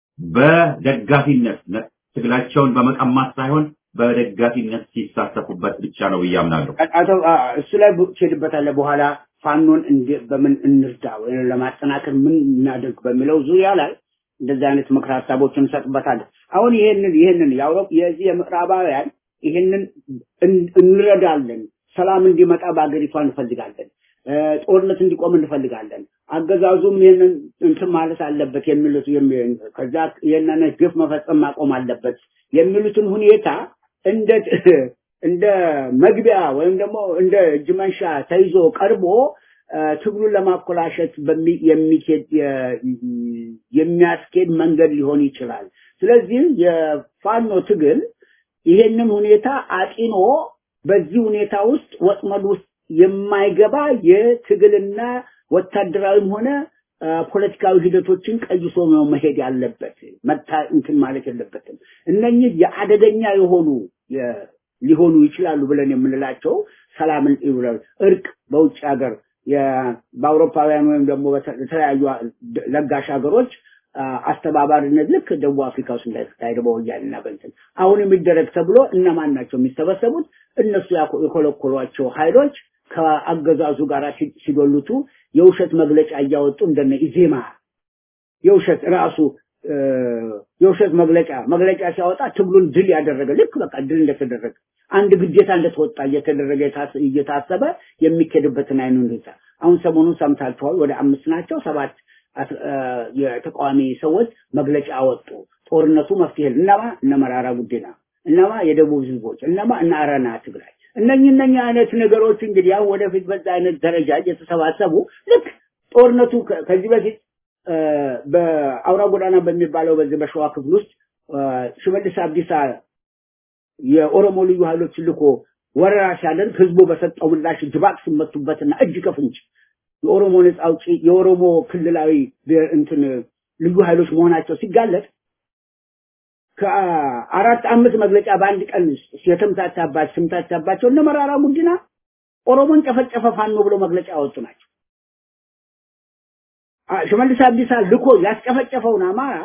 በደጋፊነት ትግላቸውን በመቀማት ሳይሆን በደጋፊነት ሲሳተፉበት ብቻ ነው ብዬ አምናለሁ። አቶ እሱ ላይ ትሄድበታለህ በኋላ ፋኖን በምን እንርዳ ወይም ለማጠናከር ምን እናደርግ በሚለው ዙሪያ ላይ እንደዚህ አይነት ምክር ሀሳቦችን እንሰጥበታለን። አሁን ይሄንን ይሄንን የአውሮፓ የዚህ የምዕራባውያን ይሄንን እንረዳለን፣ ሰላም እንዲመጣ በአገሪቷ እንፈልጋለን፣ ጦርነት እንዲቆም እንፈልጋለን፣ አገዛዙም ይሄንን እንትን ማለት አለበት የሚሉት ከዛ ይሄንን ግፍ መፈጸም ማቆም አለበት የሚሉትን ሁኔታ እንደ እንደ መግቢያ ወይም ደግሞ እንደ እጅ መንሻ ተይዞ ቀርቦ ትግሉን ለማኮላሸት የሚኬድ የሚያስኬድ መንገድ ሊሆን ይችላል። ስለዚህ የፋኖ ትግል ይሄንን ሁኔታ አጢኖ በዚህ ሁኔታ ውስጥ ወጥመድ ውስጥ የማይገባ የትግልና ወታደራዊም ሆነ ፖለቲካዊ ሂደቶችን ቀይሶ ነው መሄድ ያለበት። መታ እንትን ማለት የለበትም። እነኚህ የአደገኛ የሆኑ ሊሆኑ ይችላሉ ብለን የምንላቸው ሰላምን ይውላል እርቅ በውጭ ሀገር በአውሮፓውያን ወይም ደግሞ በተለያዩ ለጋሽ ሀገሮች አስተባባሪነት ልክ ደቡብ አፍሪካ ውስጥ እንዳይካሄድ በወያኔና በእንትን አሁን የሚደረግ ተብሎ እነማን ናቸው የሚሰበሰቡት? እነሱ የኮለኮሏቸው ኃይሎች ከአገዛዙ ጋር ሲዶሉቱ የውሸት መግለጫ እያወጡ እንደነ ኢዜማ የውሸት ራሱ የውሸት መግለጫ መግለጫ ሲያወጣ ትግሉን ድል ያደረገ ልክ በቃ ድል እንደተደረገ አንድ ግዴታ እንደተወጣ እየተደረገ እየታሰበ የሚኬድበትን አይኑ ሁኔታ አሁን ሰሞኑን ሰምታችኋል። ወደ አምስት ናቸው ሰባት የተቃዋሚ ሰዎች መግለጫ አወጡ። ጦርነቱ መፍትሄ እነማ እነ መራራ ጉዲና፣ እነማ የደቡብ ህዝቦች፣ እነማ እነ አረና ትግራይ እነኚህ እነኚህ አይነት ነገሮች እንግዲህ ያው ወደፊት በዛ አይነት ደረጃ እየተሰባሰቡ ልክ ጦርነቱ ከዚህ በፊት በአውራ ጎዳና በሚባለው በዚህ በሸዋ ክፍል ውስጥ ሽመልስ አብዲሳ የኦሮሞ ልዩ ኃይሎች ልኮ ወረራ ሲያደርግ ህዝቡ በሰጠው ምላሽ ድባቅ ሲመቱበትና እጅ ከፍንጅ የኦሮሞ ነጻ አውጪ የኦሮሞ ክልላዊ እንትን ልዩ ኃይሎች መሆናቸው ሲጋለጥ ከአራት አምስት መግለጫ በአንድ ቀን የተምታታባቸው ስምታታባቸው እነ መራራ ጉዲና ኦሮሞን ጨፈጨፈ ፋኖ ብሎ መግለጫ ያወጡ ናቸው። ሽመልስ አብዲሳ ልኮ ያስጨፈጨፈውን አማራ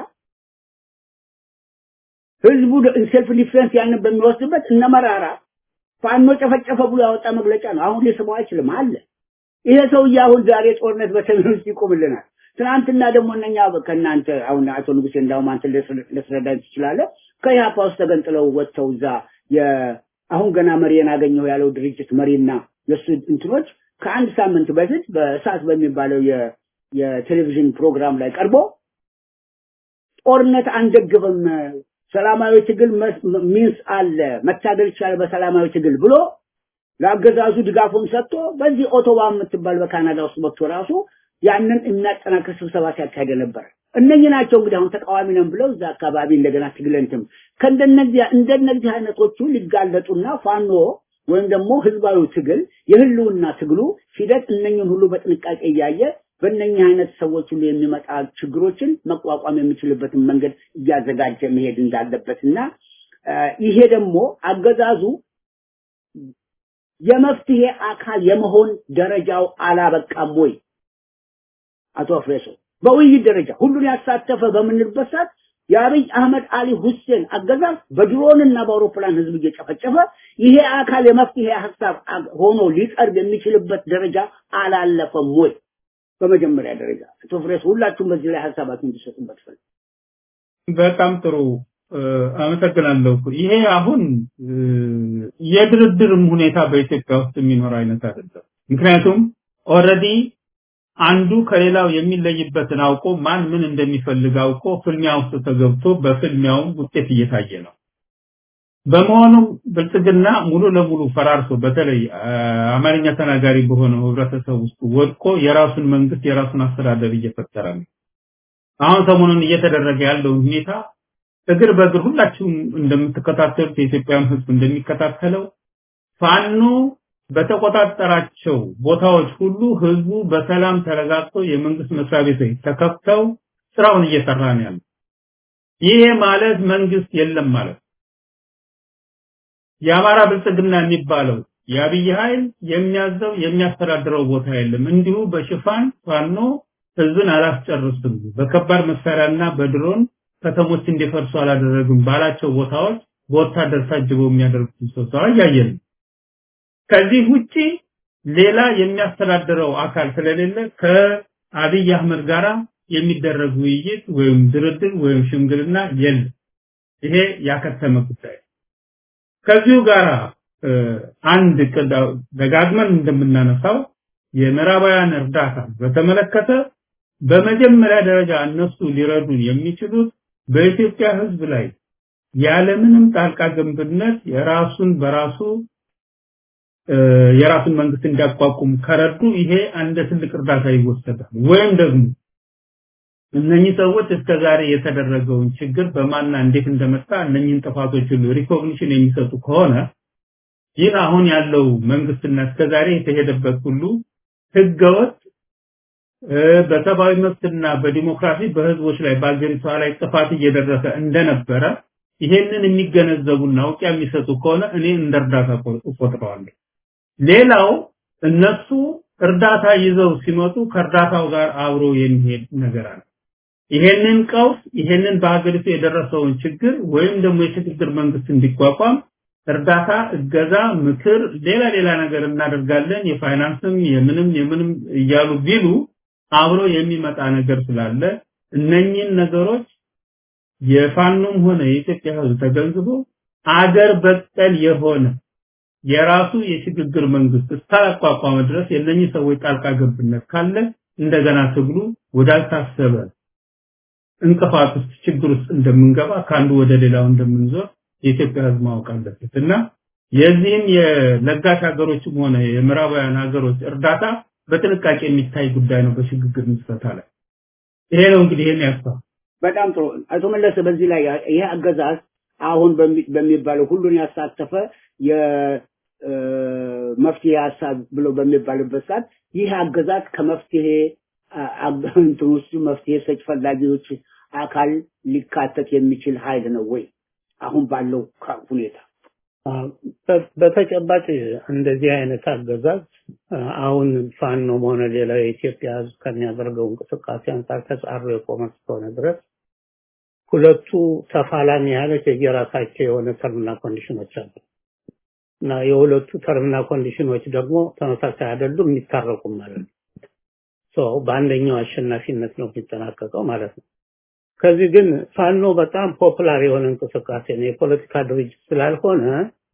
ህዝቡ ሴልፍ ዲፌንስ ያንን በሚወስድበት እነ መራራ ፋኖ ጨፈጨፈ ብሎ ያወጣ መግለጫ ነው። አሁን ሊስመው አይችልም አለ። ይሄ ሰውዬ አሁን ዛሬ ጦርነት በሰሜን ውስጥ ይቆምልናል። ትናንትና ደግሞ እነኛ ከእናንተ አሁን አቶ ንጉሴ እንዳውም አንተ ልትረዳኝ ትችላለህ። ከኢህአፓ ውስጥ ተገንጥለው ወጥተው እዛ አሁን ገና መሪን አገኘሁ ያለው ድርጅት መሪና የእሱ እንትኖች ከአንድ ሳምንት በፊት በእሳት በሚባለው የቴሌቪዥን ፕሮግራም ላይ ቀርቦ ጦርነት አንደግፍም፣ ሰላማዊ ትግል ሚንስ አለ፣ መታገል ይቻላል በሰላማዊ ትግል ብሎ ለአገዛዙ ድጋፉን ሰጥቶ በዚህ ኦቶዋ የምትባል በካናዳ ውስጥ መጥቶ ራሱ ያንን የሚያጠናክር ስብሰባ ሲያካሄድ ነበር። እነኚህ ናቸው እንግዲህ አሁን ተቃዋሚ ነን ብለው እዛ አካባቢ እንደገና ትግለንትም ከእንደነዚህ እንደነዚህ አይነቶቹ ሊጋለጡና ፋኖ ወይም ደግሞ ህዝባዊ ትግል የህልውና ትግሉ ሂደት እነኝን ሁሉ በጥንቃቄ እያየ በእነኚህ አይነት ሰዎች ሁሉ የሚመጣ ችግሮችን መቋቋም የሚችልበትን መንገድ እያዘጋጀ መሄድ እንዳለበትና ይሄ ደግሞ አገዛዙ የመፍትሄ አካል የመሆን ደረጃው አላበቃም ወይ? አቶ አፍሬሶ በውይይት ደረጃ ሁሉን ያሳተፈ በምንልበት ሰዓት የአብይ አህመድ አሊ ሁሴን አገዛዝ በድሮንና በአውሮፕላን ህዝብ እየጨፈጨፈ ይሄ አካል የመፍትሄ ሀሳብ ሆኖ ሊቀርብ የሚችልበት ደረጃ አላለፈም ወይ? በመጀመሪያ ደረጃ አቶ ፍሬስ ሁላችሁም በዚህ ላይ ሀሳባችሁን እንዲሰጡበት ፈልግ። በጣም ጥሩ አመሰግናለሁ። ይሄ አሁን የድርድርም ሁኔታ በኢትዮጵያ ውስጥ የሚኖር አይነት አይደለም። ምክንያቱም ኦልሬዲ አንዱ ከሌላው የሚለይበትን አውቆ ማን ምን እንደሚፈልግ አውቆ ፍልሚያ ውስጥ ተገብቶ በፍልሚያው ውጤት እየታየ ነው። በመሆኑም ብልጽግና ሙሉ ለሙሉ ፈራርሶ በተለይ አማርኛ ተናጋሪ በሆነው ህብረተሰብ ውስጥ ወድቆ የራሱን መንግስት የራሱን አስተዳደር እየፈጠረ ነው። አሁን ሰሞኑን እየተደረገ ያለው ሁኔታ እግር በእግር ሁላችሁም እንደምትከታተሉት የኢትዮጵያን ህዝብ እንደሚከታተለው ፋኖ በተቆጣጠራቸው ቦታዎች ሁሉ ህዝቡ በሰላም ተረጋግቶ የመንግስት መስሪያ ቤቶች ተከፍተው ስራውን እየሰራ ነው ያለው። ይሄ ማለት መንግስት የለም ማለት የአማራ ብልጽግና የሚባለው የአብይ ኃይል የሚያዘው የሚያስተዳድረው ቦታ የለም። እንዲሁ በሽፋን ፋኖ ህዝብን አላስጨርስም፣ በከባድ መሳሪያና በድሮን ከተሞች እንዲፈርሱ አላደረግም ባላቸው ቦታዎች በወታደር ታጅበው የሚያደርጉት ስብሰባ እያየን ነው። ከዚህ ውጪ ሌላ የሚያስተዳድረው አካል ስለሌለ ከአብይ አህመድ ጋራ የሚደረግ ውይይት ወይም ድርድር ወይም ሽምግልና የለም። ይሄ ያከተመ ጉዳይ ከዚሁ ጋራ አንድ ደጋግመን እንደምናነሳው የምዕራባውያን እርዳታ በተመለከተ በመጀመሪያ ደረጃ እነሱ ሊረዱን የሚችሉት በኢትዮጵያ ህዝብ ላይ ያለምንም ጣልቃ ገብነት የራሱን በራሱ የራሱን መንግስት እንዲያቋቁም ከረዱ ይሄ አንድ ትልቅ እርዳታ ይወሰዳል። ወይም ደግሞ እነኚህ ሰዎች እስከዛሬ የተደረገውን ችግር በማና እንዴት እንደመጣ እነኚህን ጥፋቶች ሁሉ ሪኮግኒሽን የሚሰጡ ከሆነ ይህ አሁን ያለው መንግስትና እስከዛሬ የተሄደበት ሁሉ ህገወጥ በሰብአዊ መብትና በዲሞክራሲ በህዝቦች ላይ በአገሪቷ ላይ ጥፋት እየደረሰ እንደነበረ ይሄንን የሚገነዘቡና እውቂያ የሚሰጡ ከሆነ እኔ እንደ እርዳታ እቆጥረዋለሁ። ሌላው እነሱ እርዳታ ይዘው ሲመጡ ከእርዳታው ጋር አብሮ የሚሄድ ነገር አለ። ይሄንን ቀውስ ይሄንን በሀገሪቱ የደረሰውን ችግር ወይም ደግሞ የሽግግር መንግስት እንዲቋቋም እርዳታ፣ እገዛ፣ ምክር፣ ሌላ ሌላ ነገር እናደርጋለን የፋይናንስም የምንም የምንም እያሉ ቢሉ አብሮ የሚመጣ ነገር ስላለ እነኚህን ነገሮች የፋኖም ሆነ የኢትዮጵያ ህዝብ ተገንዝቦ አገር በቀል የሆነ የራሱ የሽግግር መንግስት እስካላቋቋመ ድረስ የእነኚህ ሰዎች ጣልቃ ገብነት ካለ እንደገና ትግሉ ወዳልታሰበ እንቅፋት ውስጥ ችግር ውስጥ እንደምንገባ ከአንዱ ወደ ሌላው እንደምንዞር የኢትዮጵያ ህዝብ ማወቅ አለበት እና የዚህም የለጋሽ ሀገሮችም ሆነ የምዕራባውያን ሀገሮች እርዳታ በጥንቃቄ የሚታይ ጉዳይ ነው በሽግግር ምስረታ ላይ ይሄ ነው እንግዲህ ይሄን ያስፋ በጣም ጥሩ አቶ መለሰ በዚህ ላይ ይሄ አገዛዝ አሁን በሚባለው ሁሉን ያሳተፈ የመፍትሄ ሀሳብ ብሎ በሚባልበት ሰዓት ይህ አገዛዝ ከመፍትሄ እንትን ውስጥ መፍትሄ ሰጭ ፈላጊዎች አካል ሊካተት የሚችል ኃይል ነው ወይ አሁን ባለው ሁኔታ? በተጨባጭ እንደዚህ አይነት አገዛዝ አሁን ፋኖም ሆነ ሌላ የኢትዮጵያ ሕዝብ ከሚያደርገው እንቅስቃሴ አንጻር ተጻሮ የቆመ እስከሆነ ድረስ ሁለቱ ተፋላሚ ኃይሎች የየራሳቸው የሆነ ተርምና ኮንዲሽኖች አሉ እና የሁለቱ ተርምና ኮንዲሽኖች ደግሞ ተመሳሳይ አይደሉም፣ የሚታረቁም ማለት ነው። ሶ በአንደኛው አሸናፊነት ነው የሚጠናቀቀው ማለት ነው። ከዚህ ግን ፋኖ በጣም ፖፑላር የሆነ እንቅስቃሴ ነው። የፖለቲካ ድርጅት ስላልሆነ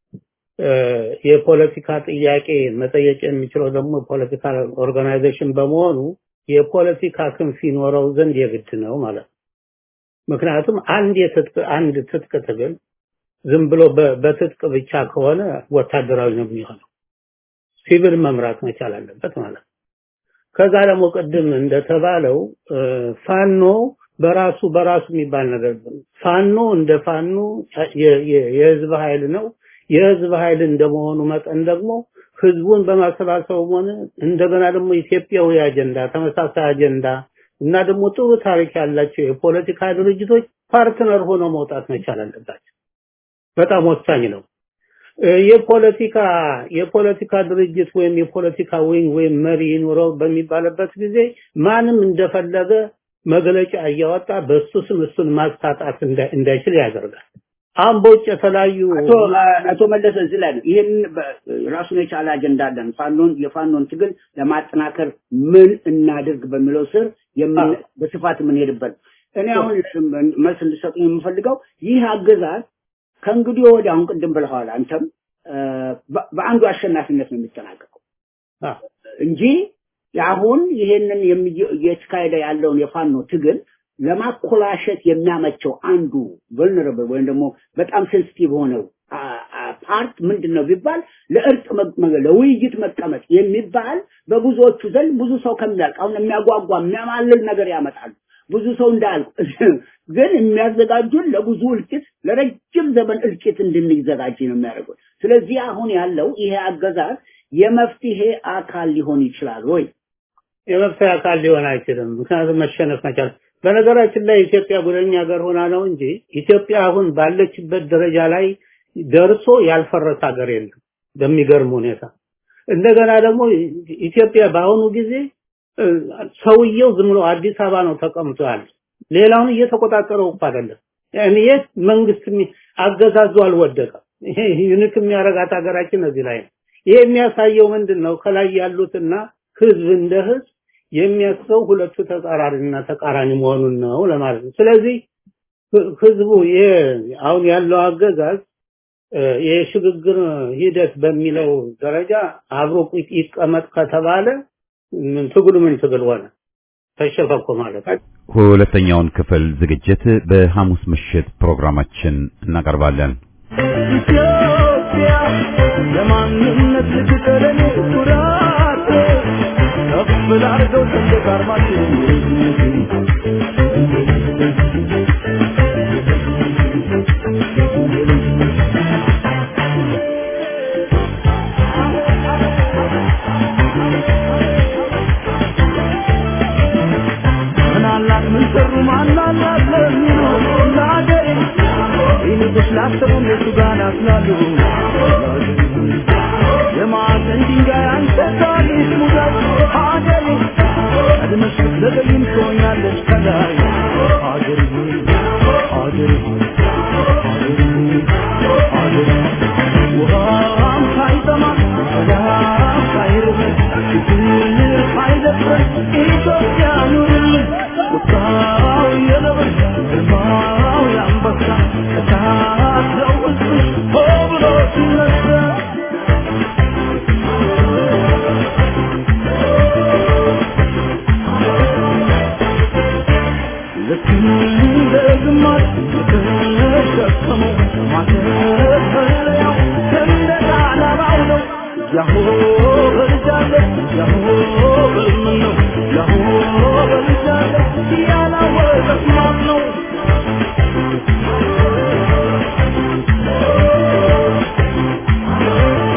የፖለቲካ ጥያቄ መጠየቅ የሚችለው ደግሞ ፖለቲካ ኦርጋናይዜሽን በመሆኑ የፖለቲካ ክንፍ ይኖረው ዘንድ የግድ ነው ማለት ነው። ምክንያቱም አንድ የትጥቅ አንድ ትጥቅ ትግል ዝም ብሎ በትጥቅ ብቻ ከሆነ ወታደራዊ ነው የሚሆነው። ሲቪል መምራት መቻል አለበት ማለት ነው። ከዛ ደግሞ ቅድም እንደተባለው ፋኖ በራሱ በራሱ የሚባል ነገር ፋኖ እንደ ፋኖ የህዝብ ኃይል ነው። የህዝብ ኃይል እንደመሆኑ መጠን ደግሞ ህዝቡን በማሰባሰብ ሆነ እንደገና ደግሞ ኢትዮጵያዊ አጀንዳ ተመሳሳይ አጀንዳ እና ደግሞ ጥሩ ታሪክ ያላቸው የፖለቲካ ድርጅቶች ፓርትነር ሆነው መውጣት መቻል አለባቸው። በጣም ወሳኝ ነው። የፖለቲካ የፖለቲካ ድርጅት ወይም የፖለቲካ ዊንግ ወይም መሪ ይኖረው በሚባልበት ጊዜ ማንም እንደፈለገ መግለጫ እያወጣ በሱ ስም እሱን ማስታጣት እንዳይችል ያደርጋል። አሁን በውጭ የተለያዩ አቶ መለሰ እዚህ ላይ ነው ይህን ራሱን የቻለ አጀንዳ አለን። ፋኖን የፋኖን ትግል ለማጠናከር ምን እናድርግ በሚለው ስር በስፋት የምንሄድበት እኔ አሁን መልስ እንድሰጡኝ የምፈልገው ይህ አገዛዝ ከእንግዲህ ወዲህ አሁን ቅድም ብለዋል አንተም በአንዱ አሸናፊነት ነው የሚጠናቀቀው እንጂ አሁን ይሄንን እየተካሄደ ያለውን የፋኖ ትግል ለማኮላሸት የሚያመቸው አንዱ ቨልነረብል ወይም ደግሞ በጣም ሴንሲቲቭ ሆነው ፓርት ምንድን ነው ቢባል ለእርቅ ለውይይት መቀመጥ የሚባል በብዙዎቹ ዘንድ ብዙ ሰው ከሚያልቅ አሁን የሚያጓጓ የሚያማልል ነገር ያመጣሉ። ብዙ ሰው እንዳያልቅ ግን የሚያዘጋጁን ለብዙ እልቂት ለረጅም ዘመን እልቂት እንድንዘጋጅ ነው የሚያደርጉት። ስለዚህ አሁን ያለው ይሄ አገዛዝ የመፍትሄ አካል ሊሆን ይችላል ወይ? የመፍትሄ አካል ሊሆን አይችልም። ምክንያቱም መሸነፍ መቻል በነገራችን ላይ ኢትዮጵያ ጉደኛ ሀገር ሆና ነው እንጂ ኢትዮጵያ አሁን ባለችበት ደረጃ ላይ ደርሶ ያልፈረሰ ሀገር የለም በሚገርም ሁኔታ። እንደገና ደግሞ ኢትዮጵያ በአሁኑ ጊዜ ሰውየው ዝም ብሎ አዲስ አበባ ነው ተቀምጦ ያለ። ሌላውን እየተቆጣጠረው እኮ አይደለም። ያኔ መንግስት አገዛዙ አልወደቀም። ይሄ ዩኒክ የሚያረጋት ሀገራችን እዚህ ላይ ነው። ይሄ የሚያሳየው ምንድን ነው? ከላይ ያሉትና ህዝብ እንደ ህዝብ የሚያስበው ሁለቱ ተጻራሪና ተቃራኒ መሆኑን ነው ለማለት ነው። ስለዚህ ህዝቡ አሁን ያለው አገዛዝ የሽግግር ሂደት በሚለው ደረጃ አብሮ ይቀመጥ ከተባለ ትግሉ ምን ትግል ሆነ? ተሸፈኮ ማለት ነው። ሁለተኛውን ክፍል ዝግጅት በሐሙስ ምሽት ፕሮግራማችን እናቀርባለን። ኢትዮጵያ ለማንነት ልትጠለኝ ኩራት ከፍ ላርገው ሰንደቅ ዓርማችን ምናላት ምን ሰሩ ማናላት ለሚሉ ለአገሬ ይልቁስ ላሰቡ እነሱ ጋር ናስላሉ የማዕዘን ድንጋይ አንተ ታሪክ ሙዳት ሀገሬ ቀድመሽ ብትዘገይም ትሆኛለሽ ከላይ ሀገሬ ሀገሬ ሀገሬ ሀገሬ ውሃም ሳይጠማ ሰላም ሳይርብ ፍቅር ሳይደፍር ኢትዮጵያ ኑርልን ቁጣው የነብር ግርማው የአንበሳ እሳት ነው ውስጥሽ ሆ ብሎ ሲነሳ ልክ እንደ ግማሽ የተሸከመው ማተፈለያው ሰንደቅ ዓላማው ነው። ያሆ በልጃለ ያሆ በልምን ነው ያሆ በልጃለ ያላወቀት ማን ነው?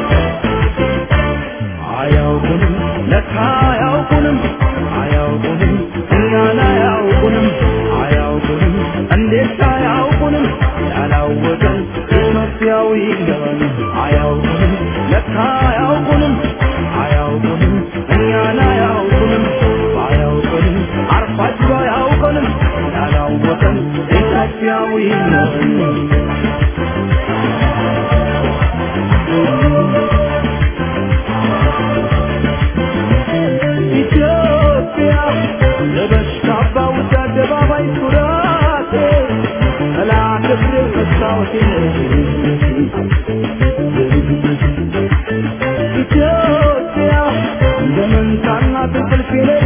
አያውቁንም ለካ አያውቁንም አያውቁንም ኢትዮጵያዊ ነን አያውቁንም ለካ አያውቁንም አያውቁንም እኛን አያውቁንም አያውቁንም አርፋችሁ አያውቁንም ያላወቀን ኢትዮጵያዊ ነን ኢትዮጵያ ለበሽታ ባውጃ አደባባይ ኩራቴ ጠላት እግሬ መስታወቴ ኢትዮጵያ እንደ መንታና እንቅልፍ